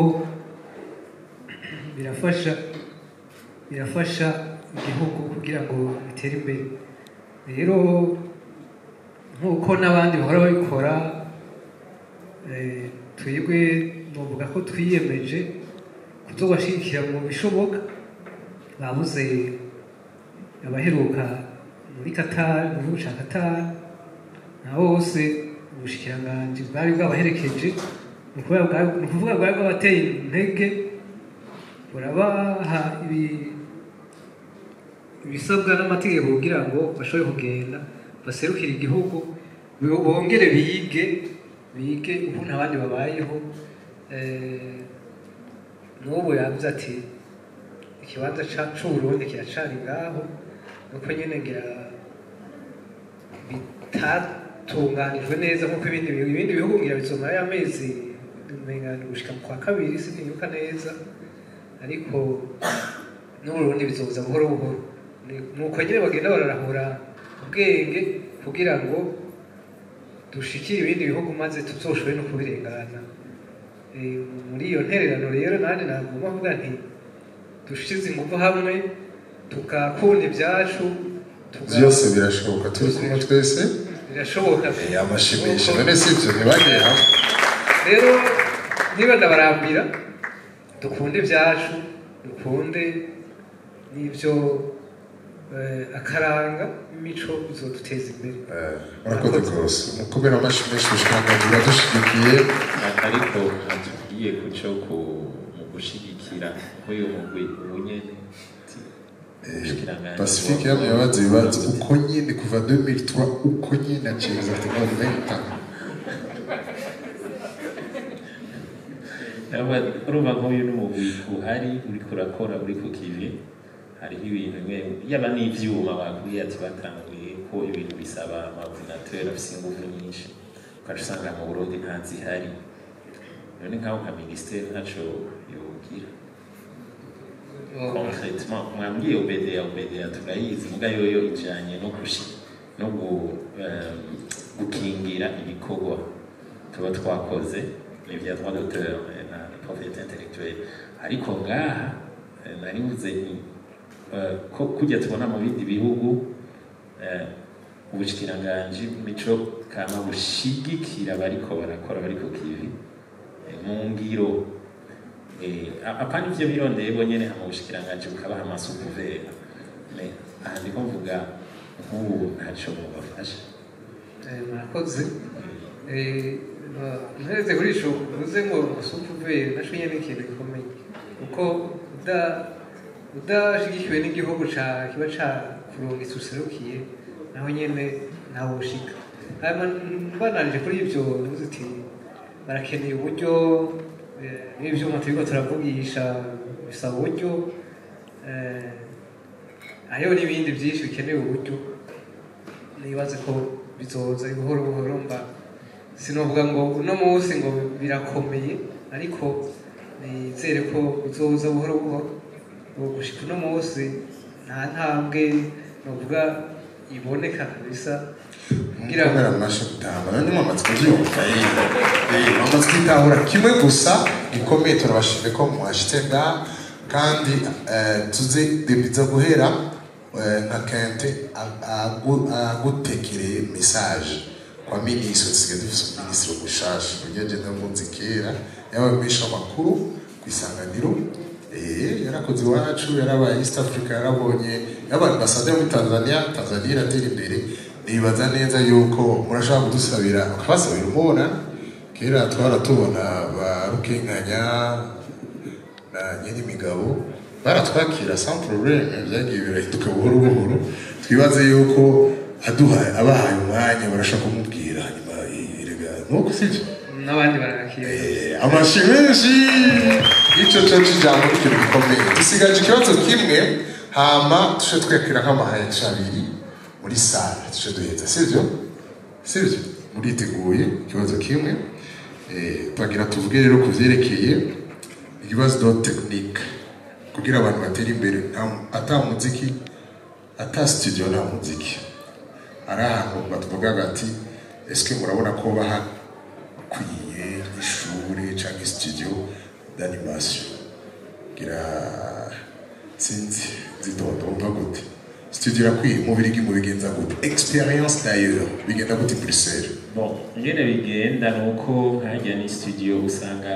birafasha birafasha igihugu kugira ngo bitere imbere rero nk'uko n'abandi bahora babikora eh, twebwe novuga ko twiyemeje kuzobashigikira mu bishoboka babuze abaheruka muri Qatar mu gihugu ca Qatar na bose ubushikiranganji bwari bwabaherekeje ni ukuvuga bwa- ni ukuvuga bwari bwabateye intege burabaha ibi- ibisabwa n'amategeko kugira ngo bashobore kugenda baserukire igihugu bo- bongere bige bige ukuntu abandi babayeho Eh, n'ubu yavuze ati ikibanza ca- c'uburundi kiracari ngaho nuko nyene ngira bitatunganijwe neza nk'uko ibindi bihugu ibindi bihugu ngira bizomara y'amezi umenga gushika mu kwa kabiri sinibuka neza ariko n'uburundi bizoza buhoro buhoro Ni- nuko nyine bagenda bararahura ubwenge kugira ngo dushikire ibindi bihugu maze tuzoshobore no kubirengana Eh, muri iyo ntererano rero nanjye nagomba kuvuga nti dushize ingufu hamwe tugakunda ibyacu tuga- byose birashoboka turi kumwe twese birashoboka Eh, amashimisho none si ibyo ntibagiye hamwe rero niba ndabarambira dukunde ibyacu dukunde n'ibyo eh, akaranga imico bizoduteza imbere murakoze rwose mukomere amashyi menshi ubushikiranganji buradushigikiye ariko atubwiye kuco ku mu gushigikira nk'uyu mugwi ubu nyene pacifique yamye yabaza ibibazo uko nyine kuva 2003 uko nyine acibeza ati none nahita urumva nk'uyu n'umugwi uhari uriko urakora uri ku kivi hariho ibintu bimwe yaba n'ivyuma bakubwiye ati batanguye ko ibintu bisaba amaordinateur afise ingufu nyinshi ukaca usanga mu burundi ntazihari none nk'aho nka minisiteri ntaco yogira concretement mwambwiye obedea obedea turayizi muga yoyo ijanye no gushi no gu, um, gukingira ibikorwa tuba twakoze ni vya droit d'auteur eh, na propriété intellectuelle ariko ngaha eh, nari mvuze nti eh, ko kujya tubona mu bindi bihugu eh, ubushikiranganji mico kama bushigikira bariko barakora bari ku kivi eh, mu ngiro Eh, apana ivyo birondeye bo nyene hama ubushikiranganji bukabaha amasukuvera Me- aha ndiko mvuga nk'ubu ntaco mubafasha Eh, murakoze Eh, ba- mpereze kuri ico uvuze ngo supuveri naco nyene ni ikintu gikomeye kuko uda- udashigikiwe n'igihugu ca kiba ca kurungitsa userukiye naho nyene ntawe ushika hanyuma mbananije kuri ivyo ntuzi uti barakeneye uburyo eh, n'ivyuma turiko turavugisha bisaba uburyo eh, hariho n'ibindi byinshi bikeneye uburyo nibaze ko bizoza buhoro buhoro mba sinovuga ngo uno munsi ngo birakomeye ariko nizere ko uzoza buhoro buhoro ubu gushika uno munsi nta ntambwe novuga iboneka kabisa kugira ngo mukomere amashyi gutanga nandi mwamaze kubyumva eh, mwamaze kwitahura kimwe gusa gikomeye turabashimye ko mwashitse ngaha kandi eh, tuze debiza guhera eh, nka kente a- agu- agutekereye message kwa minisitiri dusigaye dufise umuminisitiri mushasha uburyo agenda munsi kera yabamenyesha amakuru ku isanganiro eh, yarakoze iwacu yarabaye east africa yarabonye yabaye ambasaderi muri tanzania tanzania iratera imbere nibaza neza yuko murashobora kudusabira ukabasabira umubona kera twara tubona ba rukenganya na nyirimigabo baratwakira sans problème byagiye birahinduka buhoro buhoro twibaze yuko aduhaye abahaye umwanya barashaka kumubwira hanyuma erega nuko sibyo n'abandi barakira amashi menshi icyo cyo cy'ijambo ni ikintu gikomeye dusigaje ikibazo kimwe hama tuje twakira nk'amahayesha abiri muri sale tuje duheza sibyo sibyo muriteguye ikibazo kimwe Eh, twagira tuvuge rero ku vyerekeye ibibazo do tekinike kugira abantu batere imbere nta- ata muziki ata studio nta muziki ari ahantu batuvuga bati eske murabona ko bahakwiye ishuri cyangwa studio d'animation gira sinzi zitonda wumva gute studio irakwiye mu birigi mu bigenza gute experience d'ailleurs bigenda gute i Bruxelles bon ingene bigenda ni uko nkajya ni studio usanga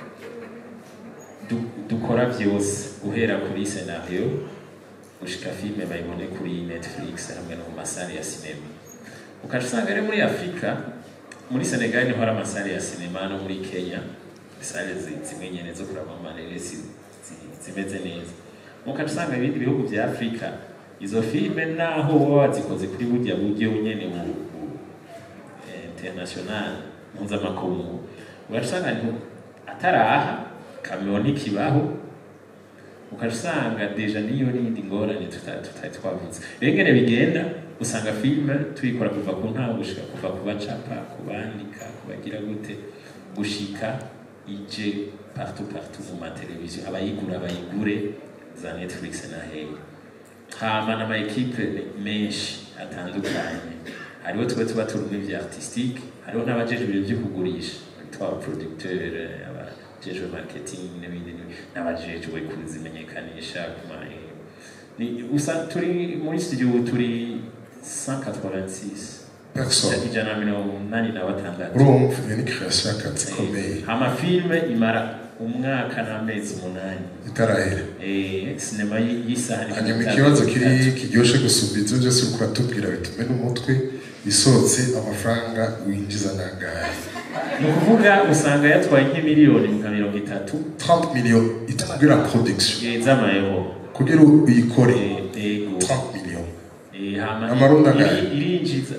du- dukora byose guhera kuri scenario gushika filme bayibone kuri netflix hamwe no mu masare ya sinema ukaca usanga rero muri afurika muri senegal niho hari amasare ya sinema no muri kenya sale zi- zimwe nyene zo kuraba amareresi zi- zimeze neza mukaca usanga ibindi bihugu vya afurika izo filme naho baba bazikoze kuri burya buryo nyene bu- bu- eh, international mpuzamakungu ugaca usanga ni atari aha kameo ntikibaho ukaca usanga deja niyo n'iyindi ngorane tuta- tutari twavuze rero ingene bigenda usanga filime tuyikora kuva ku ntango gushika kuva ku bacapa ku bandika ku bagira gute gushika ije partout partout mu mateleviziyo abayigura bayigure za netflix na hehe hama n'ama ekipe menshi atandukanye hariho tuba tuba turi muri vya artistique hariho n'abajejwe ibintu vyo kugurisha twa producteur aba jejwe marketing n'ibindi n'ibindi, n'abajejwe kuzimenyekanisha kuma ni usa turi muri studio ubu turi 186 Personne. ijana na mirongo umunani na batandatu urumva iyo ni création y'akazi ikomeye amafilme imara umwaka n'amezi umunani itarahera Eh, sinema y- y'isaha ni hanyuma mirongo ikibazo itanu kiri kiryoshe gusumba ibyo byose uriko uratubwira bitume n'umutwe isohotse amafaranga winjiza nangahe ni ukuvuga usanga yatwaye nk'imiliyoni nka mirongo itatu 30 millions itangira production eh, z'amayero kugira uyikore yego 30 millions Eh, hama Amarundi iri- angahe? irinjiza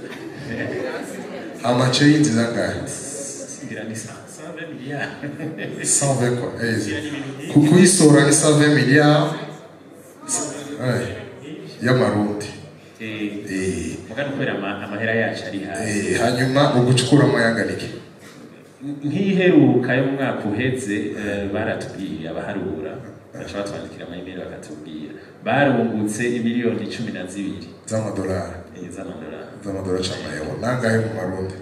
amace yinjiza angahe ngira ni sa- sa- miliyari 120 quoi eh, ku kuyisohora ni 120 milliards eh, y'amarundi Eh, mugana kubera ama- amahera yacu ari hasi Eh, hanyuma ugucukuramo yanganike nk'iheruka y'umwaka uheze eh, baratubwiye abaharura baca batwandikira amayimeri bakatubwira barungutse imiliyoni cumi na zibiri z'amadolari Eh, z'amadolari z'amadolari cyangwa amayero nangahe mu marundi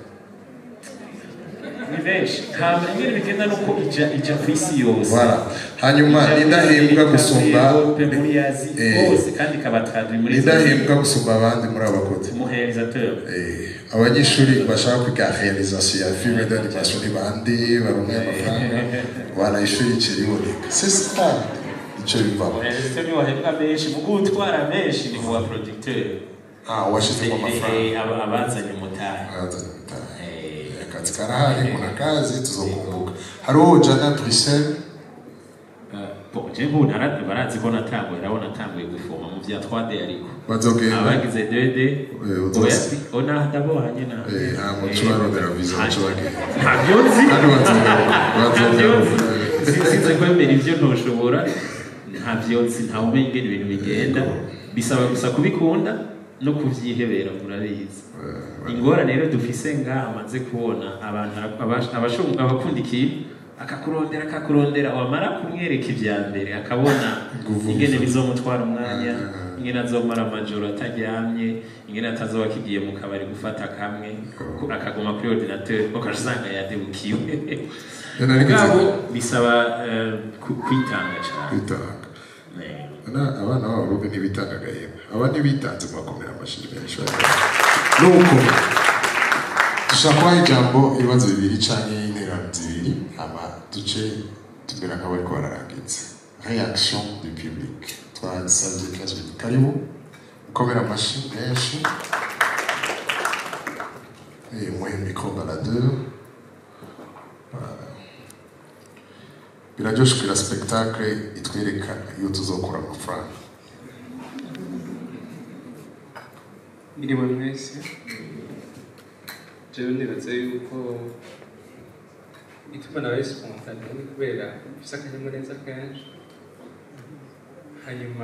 ni benshi hama ingene bigenda nuko ija ija ku isi yose Voilà. hanyuma Ija muri n'indahembwa Amerika, gusumba Europe, muri azi Eh, hose kandi ikabatradwi muri n'indahembwa gusumba abandi muri aba bakozi umurealisateur abanyeshuri bashaka kwiga realisation ya filime d'animation ni bande baronke amafaranga barayishuri ikiriboneka c'est ça icyo bivamo umurealisateur niwe wahembwa menshi mu gutwara menshi ni mu ba producteur ah washizemo amafaranga Eh, aba- abazanye umutahe abazanye umutahe akazi karahari kuna kazi tuzokumbuka hariho jana Bruxelles Bon, je ubu nara- barazi ko natanguye urabona natanguye gufoma mu vya 3D ariko Bazogenda. abagize 2D uzoza. oya si ona ndabonye na Eh, nta muco barondera viza muco bagenda ntabyo nzi kandi bazogaruka bazogaruka sinzi kwemera ivyo ntoshobora ntabyo nzi ntawe umenya ingene ibintu bigenda bisaba gusa kubikunda no kuvyihebera murabizi ingorane rero dufise ngaha amaze kubona abantu abash- abashunga abakunda ikintu akakurondera akakurondera wamara kumwereka ivya mbere akabona ingene bizomutwara umwanya ingene azomara amajoro ataryamye ingene atazoba akigiye mu kabari gufata kamwe ku- akaguma kuri ordinateur ukaca usanga yadebukiwe Yana nigeze- mugabo bisaba eh, ku- kwitanga cane kwitanga Na- abana b'abarundi ntibitanga agahembe aba ntibitanze mu bakomera amashyi menshi nuko dushaka kubaha ijambo ibibazo bibiri canke interano zibiri hama duce tumera nk'abariko bararangiza reaction du public twasavye kenshi karibu mukomera amashyi menshi Eh, muhe micro baladeur Voilà. biraryoshe kugira spectacle itwereka iyo tuzokura amafaranga Mwiriwe mwese jewe nibaza yuko ituma nabaye spontane ni kubera mfise akanyamuneza kenshi hanyuma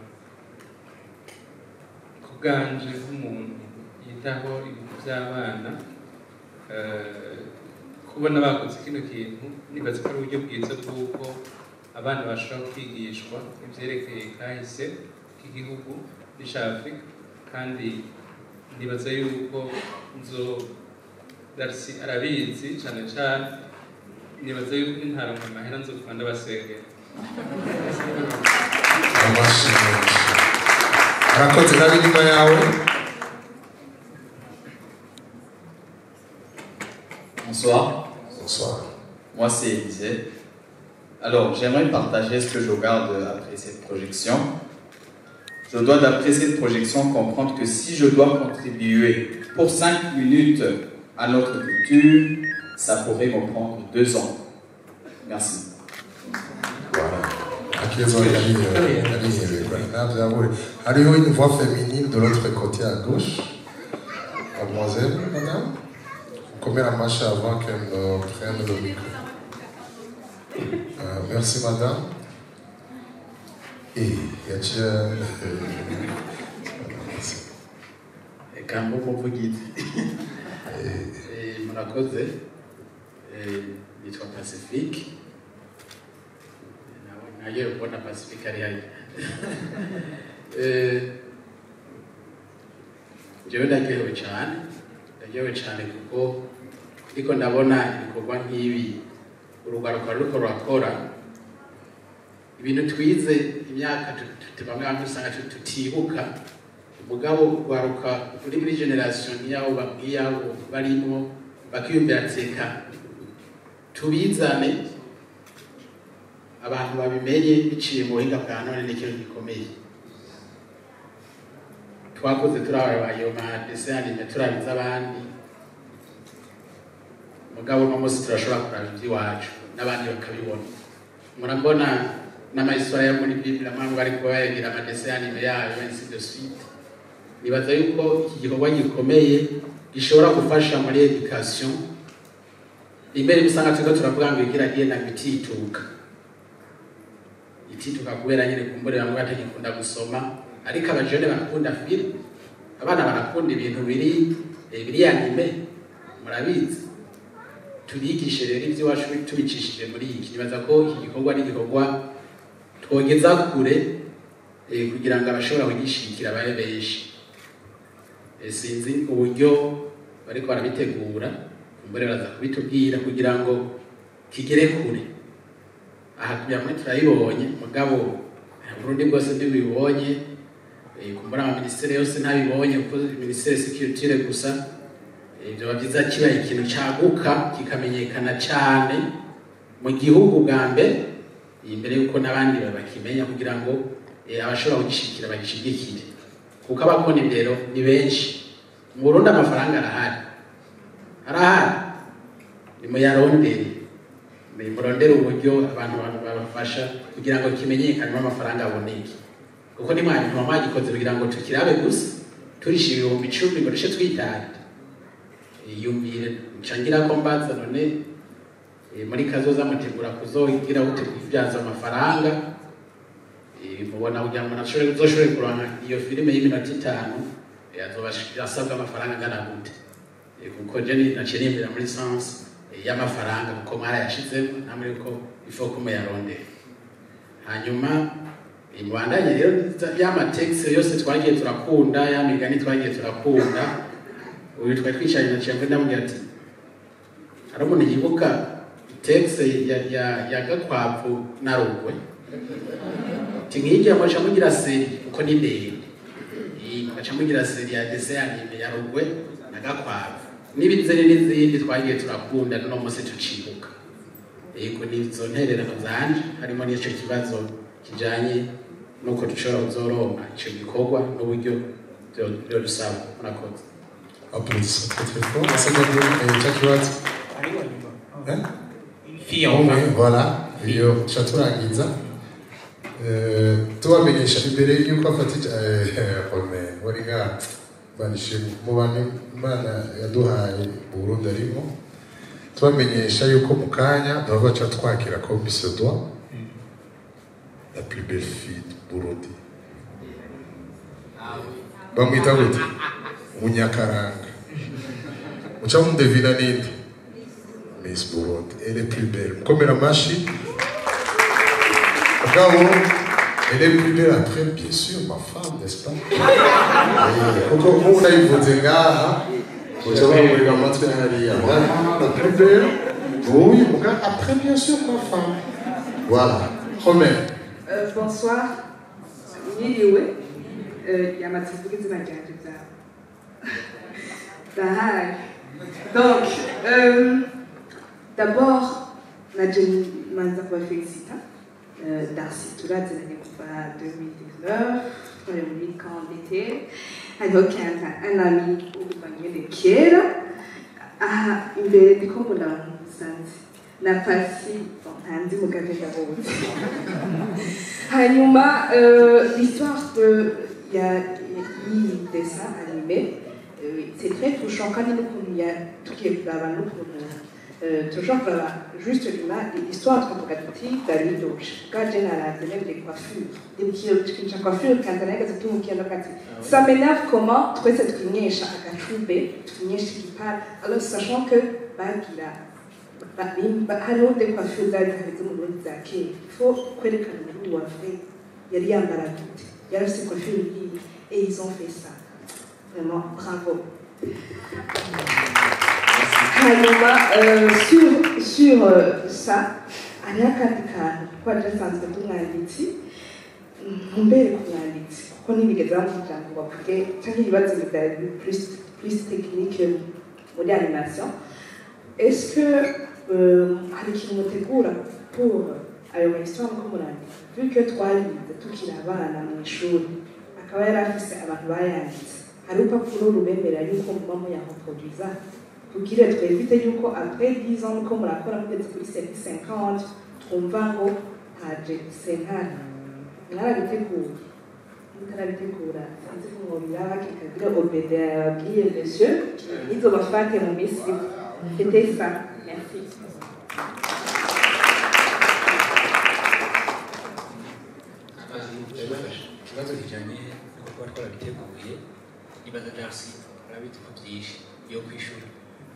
ku bwanje nk'umuntu yitaho ibintu by'abana eh, kubona bakoze kino kintu nibaza ko ari uburyo bwiza bw'uko abana bashobora kwigishwa ivyerekeye kahise k'igihugu n'isha afurika kandi nibaza yuko nzo darisi arabizi cyane cyane nibaza yuko nintaronka amahera nzokuma ndabasengera amashyi menshi arakoze nabi inyuma yawe Bonsoir. Bonsoir. Moi, c'est Élisée. Alors, j'aimerais partager ce que je regarde après cette projection. Je dois, d'après cette projection, comprendre que si je dois contribuer pour 5 minutes à notre culture, ça pourrait me prendre 2 ans. Merci. akizo yari yarihebekwa ntavyabure hariho une voix féminine de l'autre côté à gauche mademoiselle madame komera amashyi avant qu'elle ne prenne le micro Euh, merci madame et yaciye reka nk'umuvugizi Eh, murakoze Eh, yitwa pacifique Nawe- nagiye kubona pacifique ari hariya Eh, jewe ndaryohewe cyane ndaryohewe cyane kuko ariko ndabona ibikorwa nk'ibi urugwaruka ruriko rurakora ibintu twize imyaka tu- tu- bamwe bamwe usanga tu- tutibuka umugabo urwaruka uri muri generation nk'iyabo ba- nk'iyabo barimo bakiyumvira tseka tubizane abantu babimenye biciye mu buhinga bwa none ni ikintu gikomeye twakoze turaba ayo madese anime turabiza abandi mugabo uno munsi turashobora kuraba iby'iwacu n'abandi bakabibona murabona n'amahistoire yo muri biblia mpamvu ariko bayagira amadese anime yayo ainsi de suite nibaza yuko iki gikorwa gikomeye gishobora gufasha muri education imbere usanga turiko turavuga ngo igira genda bitituka itituka kubera nyine kumbure bamwe batagikunda gusoma ariko abajene barakunda film abana barakunda ibintu biri eh, biri anime murabizi tubigishe rero iby'iwacu tubicishije muri iki nibaza ko iki gikorwa ari igikorwa twogeza kure eh, kugira ngo abashobora kugishikira babe benshi Eh, sinzi uburyo bariko barabitegura kumbure baraza kubitubwira kugira ngo kigere kure aha kugira ngo turayibonye mugabo eh, Burundi bwose ntibibonye eh, kumbura ama ministere yose ntabibonye kuko ministere security gusa eh, byoba byiza kibaye ikintu cyaguka kikamenyekana cyane mu gihugu bwa mbere eh, imbere y'uko n'abandi babakimenya kugira ngo eh, abashobora kugishikira bagishigikire kuko abakora indero ni benshi mu Burundi amafaranga arahari arahari nimuyarondere murondere uburyo abantu babafasha kugira ngo kimenyekanwe amafaranga aboneke kuko ni mwanya ntuma mwagikoze kugira ngo tukirabe gusa turisha ibihumbi icumi ngo dushe twitahira yumvire ncangira ko mbaza none eh, muri kazoza mutegura kuzogira gute kubyaza amafaranga Eh, mubona kugira ngo nashobore uzoshobore kuronka iyo filime y'iminota itanu eh, azoba asabwa amafaranga angana gute Eh, kuko je ni- naciye niyumvira muri sansi y'amafaranga kuko mwarayashizemo namwe yuko ifo ko muyarondera hanyuma eh, mubandanye rero y'amatekisi yose twagiye turakunda ya migani twagiye turakunda uyu twari twicaranye na ciyamwe ndamubwira ati hari umuntu yibuka tekisi ya, ya, ya gakwavu na rugwe ati nk'irya mugaca mugira seri kuko ni ndende Iyi, mugaca mugira seri ya dese anime ya rugwe na gakwavu n'ibizere n'izindi twagiye turakunda n'uno munsi tucibuka yego ni izo ntererano zanje harimo n'icyo kibazo kijanye n'uko dushobora kuzoronka ico gikorwa n'uburyo byo- byo dusaba murakoze Applaudissements très très fort. Assagadou et Chakiwat. Hein fille Umwe, enfin. voilà. Iyo tuca turangiza. Eh, tubamenyesha imbere y'uko afata home wari nga banishimwe mu bantu imana yaduhaye mu Burundi arimo tubamenyesha yuko mu kanya duhava tuca twakira komisiyo dwa la plus belle fille du Burundi bamwita gute munyakaranga muca mudevina ninde Miss Burundi elle est plus belle mukomera amashi mugabo elle est plus belle après bien sûr ma femme n'est-ce pas Eh, kuko nk'ubu nayivuze ngaha muca bamurira amatwi hariya vraiment la plus belle oui mugabo après bien sûr ma femme voilà Romain Euh, bonsoir mwiriwe Euh, yamaze kuvuga izina ryanjye byawe ndahari donc euh, d'abord naje manza kubafélicita euh, darcy turaziranye kuva 2019 twari muri camp d'été hariho kenza un ami w'ukuva nyene kera aha imbere ndiko mbona abantu musanze na pasi bon, ntanzi mugabe ndabonye hanyuma euh, l'histoire de il y a y'iyi dessin animé euh, c'est très touchant kandi n'ukuntu ya tugiye kuraba n'ukuntu euh, toujours kuraba juste nyuma l'histoire twavuga tuti davido bwa general de les coiffures ikintu coiffure kandi nahagaze tumukiye ndakati ça m'énerve comment twese twinyesha agacube twinyesha igipara alors sachant que bagira ba- ba- hariho des coiffures zari zihagaze mu burundi za kera faut kwerekana umurundi wa vrai yari yambara gute yari afite coiffure ngiyi et ils ont fait ça vraiment bravo hanyuma euh, sur, sur euh, ça hariho akandi kantu kuko waje asanzwe ndi umwanditsi ntumbere ku mwanditsi kuko ntibigeze bamubwira ngo bavuge cyangwa ibibazo byari plus, plus technique muri animation est-ce que euh, hari ikintu mutegura pour ayo mahistoire muko murandika vu que twarize tukiri abana mu ishuri akaba yari afise abantu bayanditse hari urupapuro rubemerera yuko muba muyamuproduiza kugira twevite yuko après 10 ans muko murakora mugeze kuri 50 twumva ngo haje sentare mwarabiteguye mutarabitegura sinzi ko mwobiraba kikagira obede yababwiye monsieur nizobafate mu minsi iri. c'était ça merci ikibazo kijyanye no kuba twarabiteguye nibaza darcy urabizi ko byinshi yo ku ishuri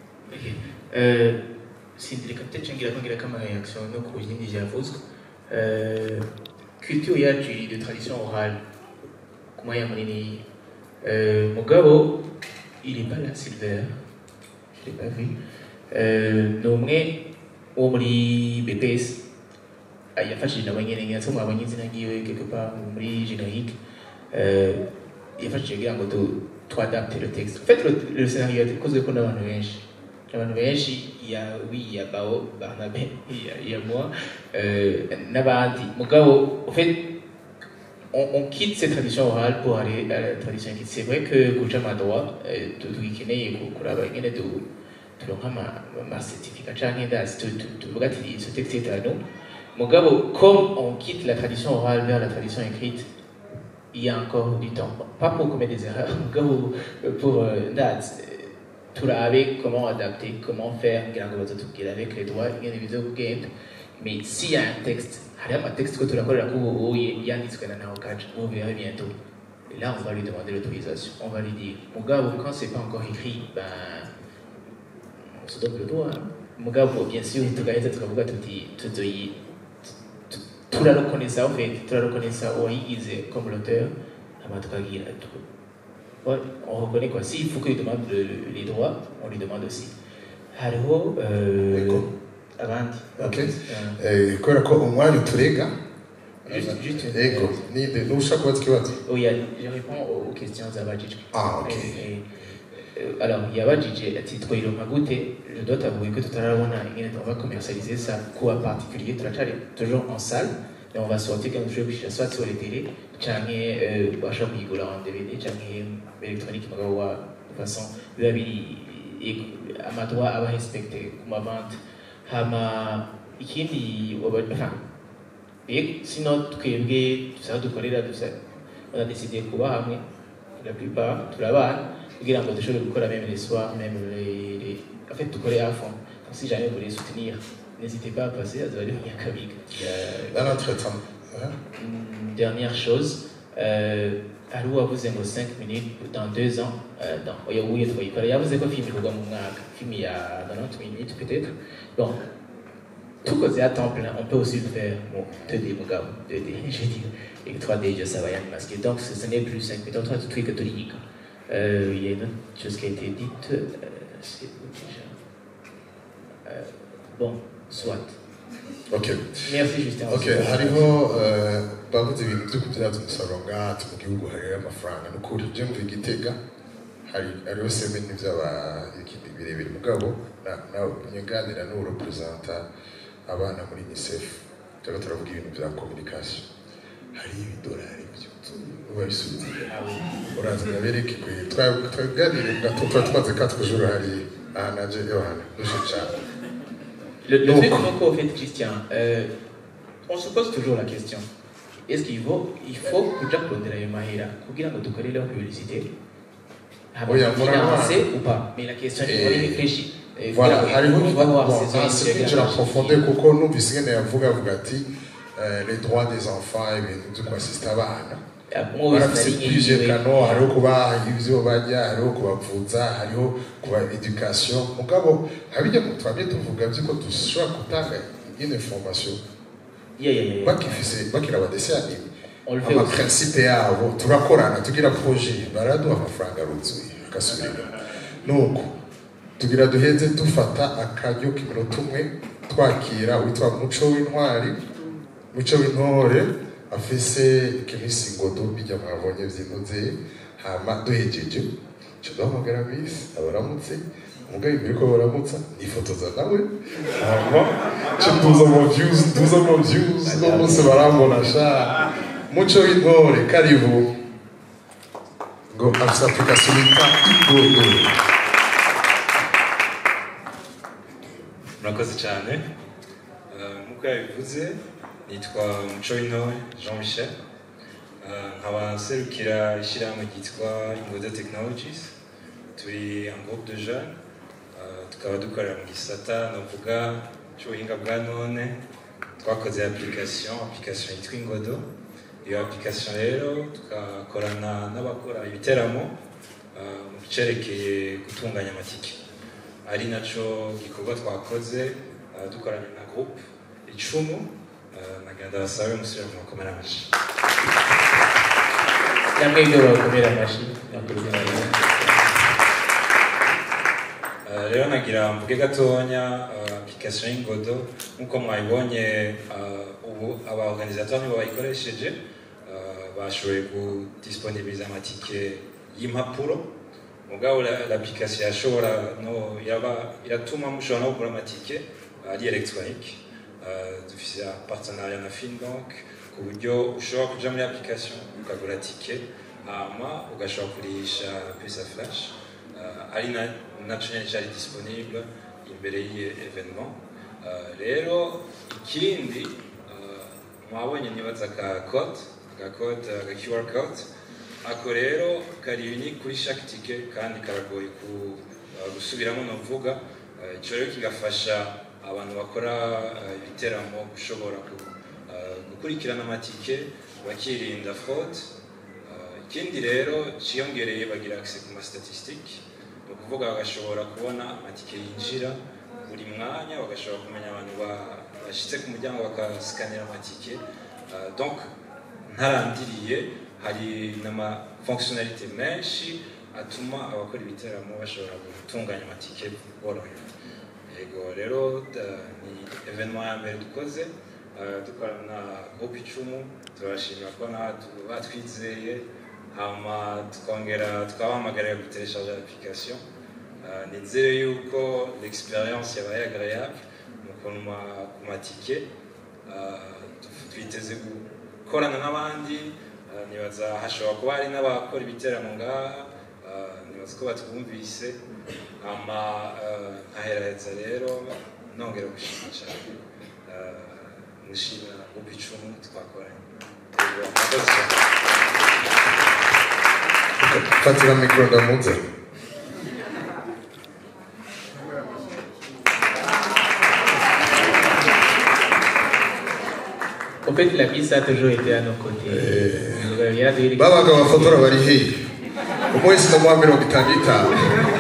Euh, sindrika peut-être ngira ko ngira kama réaction no ku bindi byavuzwe Euh, culture yacu iri de tradition orale ku mwanya munini Euh, mugabo il est pas là Silver je l'ai pas vu Euh, ni umwe wo muri BPS Ah, yafashije nabo nyene ngira mwabonye izina ryiwe quelque part muri générique Euh, yafashije kugira ngo tu twadapte le texte en fait le, le scénario yakozwe ko n'abantu benshi abantu benshi il y a oui il y a Bao Barnabé il y a, il y a moi euh, n'abandi mugabo en fait on, on quitte cette tradition orale pour aller à la tradition écrite c'est vrai que kuja madroit tugikeneye kuraba ingene tu turonka ama ama certificat canke ndazi tu- tu- tuvuga ati ce texte est à nous mugabo comme on quitte la tradition orale vers la tradition écrite il y a encore du temps. Pas pour commettre des erreurs, mugabo pour euh, ndazi turabe comment adapter, comment faire kugira ngo bazatubwira avec les droits ingene bizogenda mais s'il y a un texte hariho amatekste ko turakorera ko ubu yanditswe na naho kaca vous verrez bientôt et là on va lui demander l'autorisation on va lui dire mugabo quand c'est pas encore écrit ben on se donne le droit hein. mugabo bien sûr tugaheza tukavuga tuti tuzoyi turareconnaître en fait turareconnaître uwayigize comme l'auteur hama tukagira tu- Ouais, on reconnaît quoi. S'il faut qu'il demande le- les droits, on lui demande aussi. Hariho euh, abandi Okay. Eh, kubera ko umwanya uturega Juste, juste une- ego ninde nushaka kubaza ikibazo Oui, je réponds aux questions d'Abadjidj. Ah, ok. alors, Yabadjidj, à titre Magouté, je dois t'avouer que tout à l'heure, on, a, on va commercialiser ça quoi particulier, toujours en salle, et on va sortir quelque chose, soit sur les télés, canke euh, basha kuyigura en DVD, canke électronique, mugabo wa de façon, biba biri i- amadroit aba respecté ku mavente. Hama, ikindi, waba- enfin, et sinon twebwe dusaba dukorera dusa on a décidé kuba hamwe la plupart turabana kugira ngo dushobore gukora même les soirs même les, les... en fait dukore à fond donc si jamais vous voulez soutenir n'hésitez pas à passer à Zawadi Nyakabiga dans notre temps hein? Une dernière chose euh, hari uwavuze ngo 5 minutes dans 2 ans euh, dans oya uye twayikora yavuze ko film ikorwa mu mwaka film ya 90 minutes peut-être bon tout côté à temps plein, on peut aussi le faire bon, 2D, mon gars, 2D, je veux dire, et 3D, je savais rien masquer. Donc ce, ce n'est plus 5 minutes, 3 trucs catholiques. Euh, il y a une autre chose qui a été dite, euh, c'est où déjà euh, Bon, soit. Okay. Merci Justin. Okay, hariho eh, bavuze ibintu byo kubyaza umusaruro ngati mu gihugu hariho amafaranga ni ukuri je mvuye igitega hari hariho semeni by'abayikindi birebire mugabo na- nawe nyaganira n'uwo representa abana muri unicef turiko turavuga ibintu bya communication hari ibidolari babisubiza uraza ndabereke kwe twaganire gato tuba tumaze quatre jours hari aha naje yohana nuje cyane Le, le truc donc, au fait, Christian, euh, on se pose toujours la question est-ce qu'il faut, il faut kuja kurondera ayo mahera kugira ngo dukorere publicité haba Oya, financé murabona. ou pas mais la question Eh, est on y réfléchit Eh, Voilà, kugira ngo- hariho on va voir bon, ces ah, zones c'est qui kwinjira viennent profonde kuko numvise ingene yavuga avuga ati eh, les droits des enfants ibintu byo kwasista abana moi, barafise sinari plusieurs nyiwe. canaux hariho kubaha ivyo barya hariho kubavuza hariho kuba education mugabo habijya twabye tuvuga vyuko dushobora gutanga une information Yeah, yeah, yeah. bakifise bakira abadesi anime On le fait amaprincipe yabo turakorana tugira projet baraduha amafaranga aruzuye agasubira inyuma nuko tugira duheze dufata akaryo k'iminota umwe twakira witwa muco w'intwari muco w'intore afise ikimisi ngodo bijya mwabonye vyinoze hama duhejeje ca duhamagara bisi abaramutse umugabo imbere ko baramutsa nifotoza nawe hama ca tuza mu views tuza mu views no bose barambona sha muco w'intore karibu ngo afise application yitwa igodo murakoze cyane Eh, nk'uko yabivuze nitwa muco w'intore jean michel Eh, nkaba nserukira ishyirahamwe ryitwa ingodo technologies turi un groupe de jeunes Eh, tukaba dukorera mu gisata navuga cy'ubuhinga bwa none twakoze application application yitwa ingodo iyo application rero tugakorana n'abakora ibiteramo eh, mu cyerekeye gutunganya amatike ari naco gikorwa twakoze eh, dukorana na groupe icumu eh, nagenda basabe musubire mu makomera amashyi cyangwa ibyo bakomera amashyi nakurikirana Eh, rero nagira mvuge gatonya eh, application y'ingodo nk'uko mwayibonye eh, ubu aba organisateur nibo bayikoresheje eh, bashoboye kudisponibiliza amatike y'impapuro mugabo la- l'application yashobora no yaba iratuma mushobora no kugura amatike eh, ari electronique Eh, dufise partenariat na Finbank ku buryo ushobora kuja muri application ukagura tike hama ugashobora kurisha pesa flash uh, ari na naco nyene cari disponible imbere y'iyi evenement uh, rero ikindi uh, mwabonye nibaza ka code ka code uh, ka QR code ako rero kari unique kuri chaque ticket kandi karagoye ku uh, gusubiramo novuga uh, ico rero kigafasha abantu bakora uh, ibiteramo gushobora ku- uh, gukurikirana amatike bakirinda fraude ikindi rero ciyongereye bagira access ku ma statistique ni ukuvuga bagashobora kubona amatike yinjira buri mwanya bagashobora kumenya abantu ba- bashitse ku muryango bakasikanira amatike Uh, donc ntarandiriye hari n'ama fonctionnalité menshi atuma abakora ibiteramo bashobora gutunganya amatike borohewe yego rero da- ni evenement ya mbere dukoze uh, dukorana na groupe icumu turashimira ko natwe batwizeye hama tukongera tukabahamagarira gutereshaje application Uh, nizere yuko l'experience yabaye agréable mu kunwa ku matike Uh, tu- twiteze gukorana n'abandi uh, nibaza hashobora kuba hari n'abakora ibiteramo ngaha uh, nibaza ko batwumvise hama uh, nkaheraheza rero nongera gushima cyane Uh, nishimira groupe icumu twakoranye Yego, murakoze cyane. fatira mikoro ndamuze En fait, la piste a toujours été à nos côtés. Euh, yaraduhirika- babaga bafotora bari hehe umwe wese ndamuha mirongo itanu itanu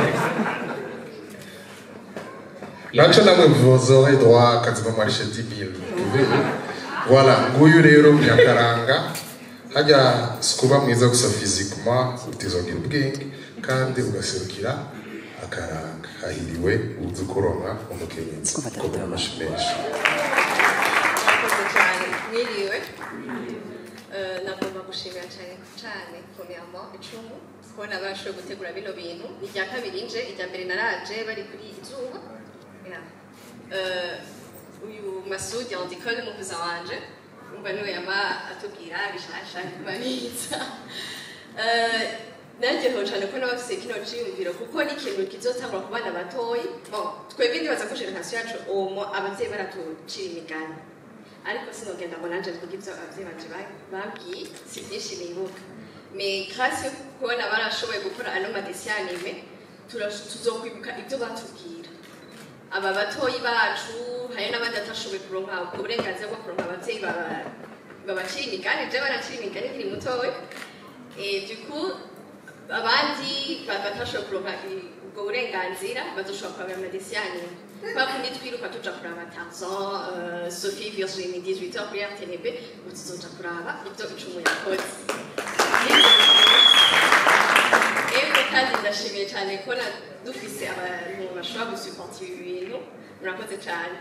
naco namwe vous aurez droit à quasiment marché 10 000 voilà nguyu rero nyakaranga hajya sikuba mwiza gusa physiquement utizongera ubwenge kandi ugaserukira akaranga hahiriwe uzi kuronka umukenyezi kuba amashi menshi murakoze cyane mwiriwe Eh, nagomba gushimira cyane cyane premièrement icumu kubona bashoboye gutegura bino bintu irya kabiri nje irya mbere naraje bari kuri izuba Yeah. Eh, uyu masudi andikole muvuza wanje umva niwe yama atubwira bishasha kubabitsa Eh, naryohewe cyane ko n'abafise kino ciyumviro kuko ni ikintu kizotangura ku bana batoyi bon twebwe ndibaza ko generasiyo yacu uwo abavyeyi baratucira imigani ariko sinogenda ngo nanje mvuge ibyo abavyeyi banje ba- babwiye si byinshi nibuka me grâce yo kubona barashoboye gukora ano madesiyo anime turash- tuzokwibuka ibyo batubwira aba batoyi bacu hari n'abandi batashoboye kuronka ubwo burenganzira bwo kuronka abavyeyi baba- babacira imigani je baracira imigani nkiri mutoya Et du coup abandi ba- batashoboye kuronka i- ubwo burenganzira bazoshobora kuraba amadesiyo anime kwa kundi twiruka tuja kuraba tarzan euh, sophie virginie 18 heures kuri rtnb ubu tuzoja kuraba ibyo icumu yakoze Ego kandi ndashimiye cyane kubona dufise abantu bashobora gusupportira ibi bintu murakoze cyane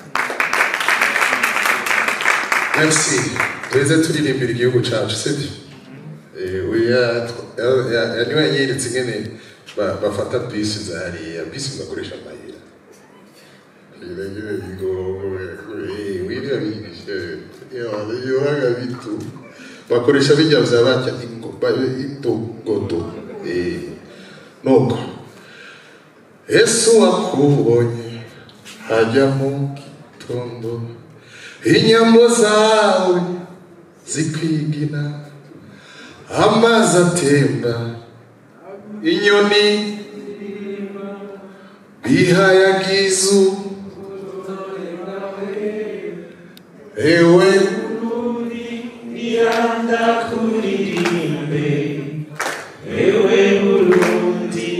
merci tuze turirimbira igihugu cyacu sibyo Eh, oya tw- ya- ya- niwe yanyeretse ingene ba- bafata bisi za hariya bisi bakoresha amayira Iragira bigoye, eh, wirya bigishe, yawana, yohaga bitu bakoresha bijya vya batya ingo- ba- indogodo Eh, nuko yesu wakubonye ajya mu gitondo inyambo zawe zikwigina amazi atemba inyoni bihayagizu ewe Yanda kuririmbe ewe Burundi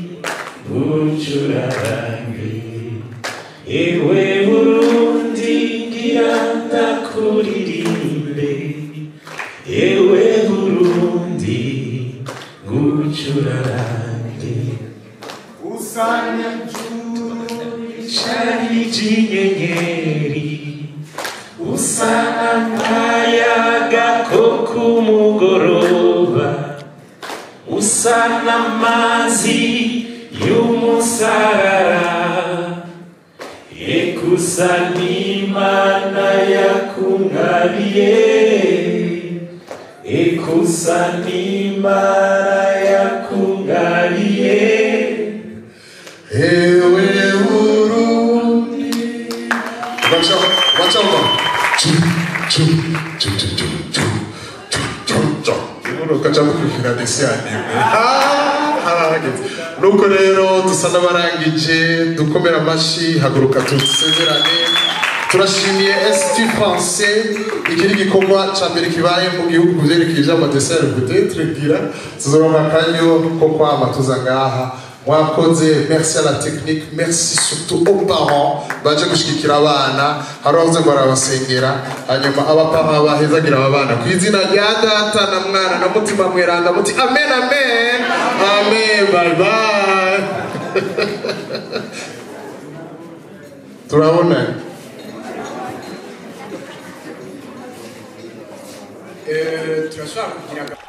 bucurarange ewe Burundi ngiranda kuririmbe ewe Burundi gucurarange usana cari jinyenyeri usana akayaga ko kumugoroba usana amazi y'umusarara ekusa n'imana yakungabiye ekusa n'imana yakungabiye ewe Burundi baca baca ngo chu chu chu chu chu chu chu chu chu umuntu ukaca mukurikira desi anime harahageze nuko rero dusa n'abarangije dukomera amashyi haguruka dusezerane turashimiye st français iki ni igikorwa cya mbere kibaye mu gihugu ku byerekeye amadeseri peut-être gira tuzoronka akanyo ko kwama tuza ngaha mwakoze merci à la technique merci surtout aux parents baje gushigikira abana hari abavuze ngo barabasengera hanyuma abaparents bahezagira aba bana ku izina rya data na mwana na mutima mweranda muti amen amen amen bye bye turabona Eh, turashobora kugira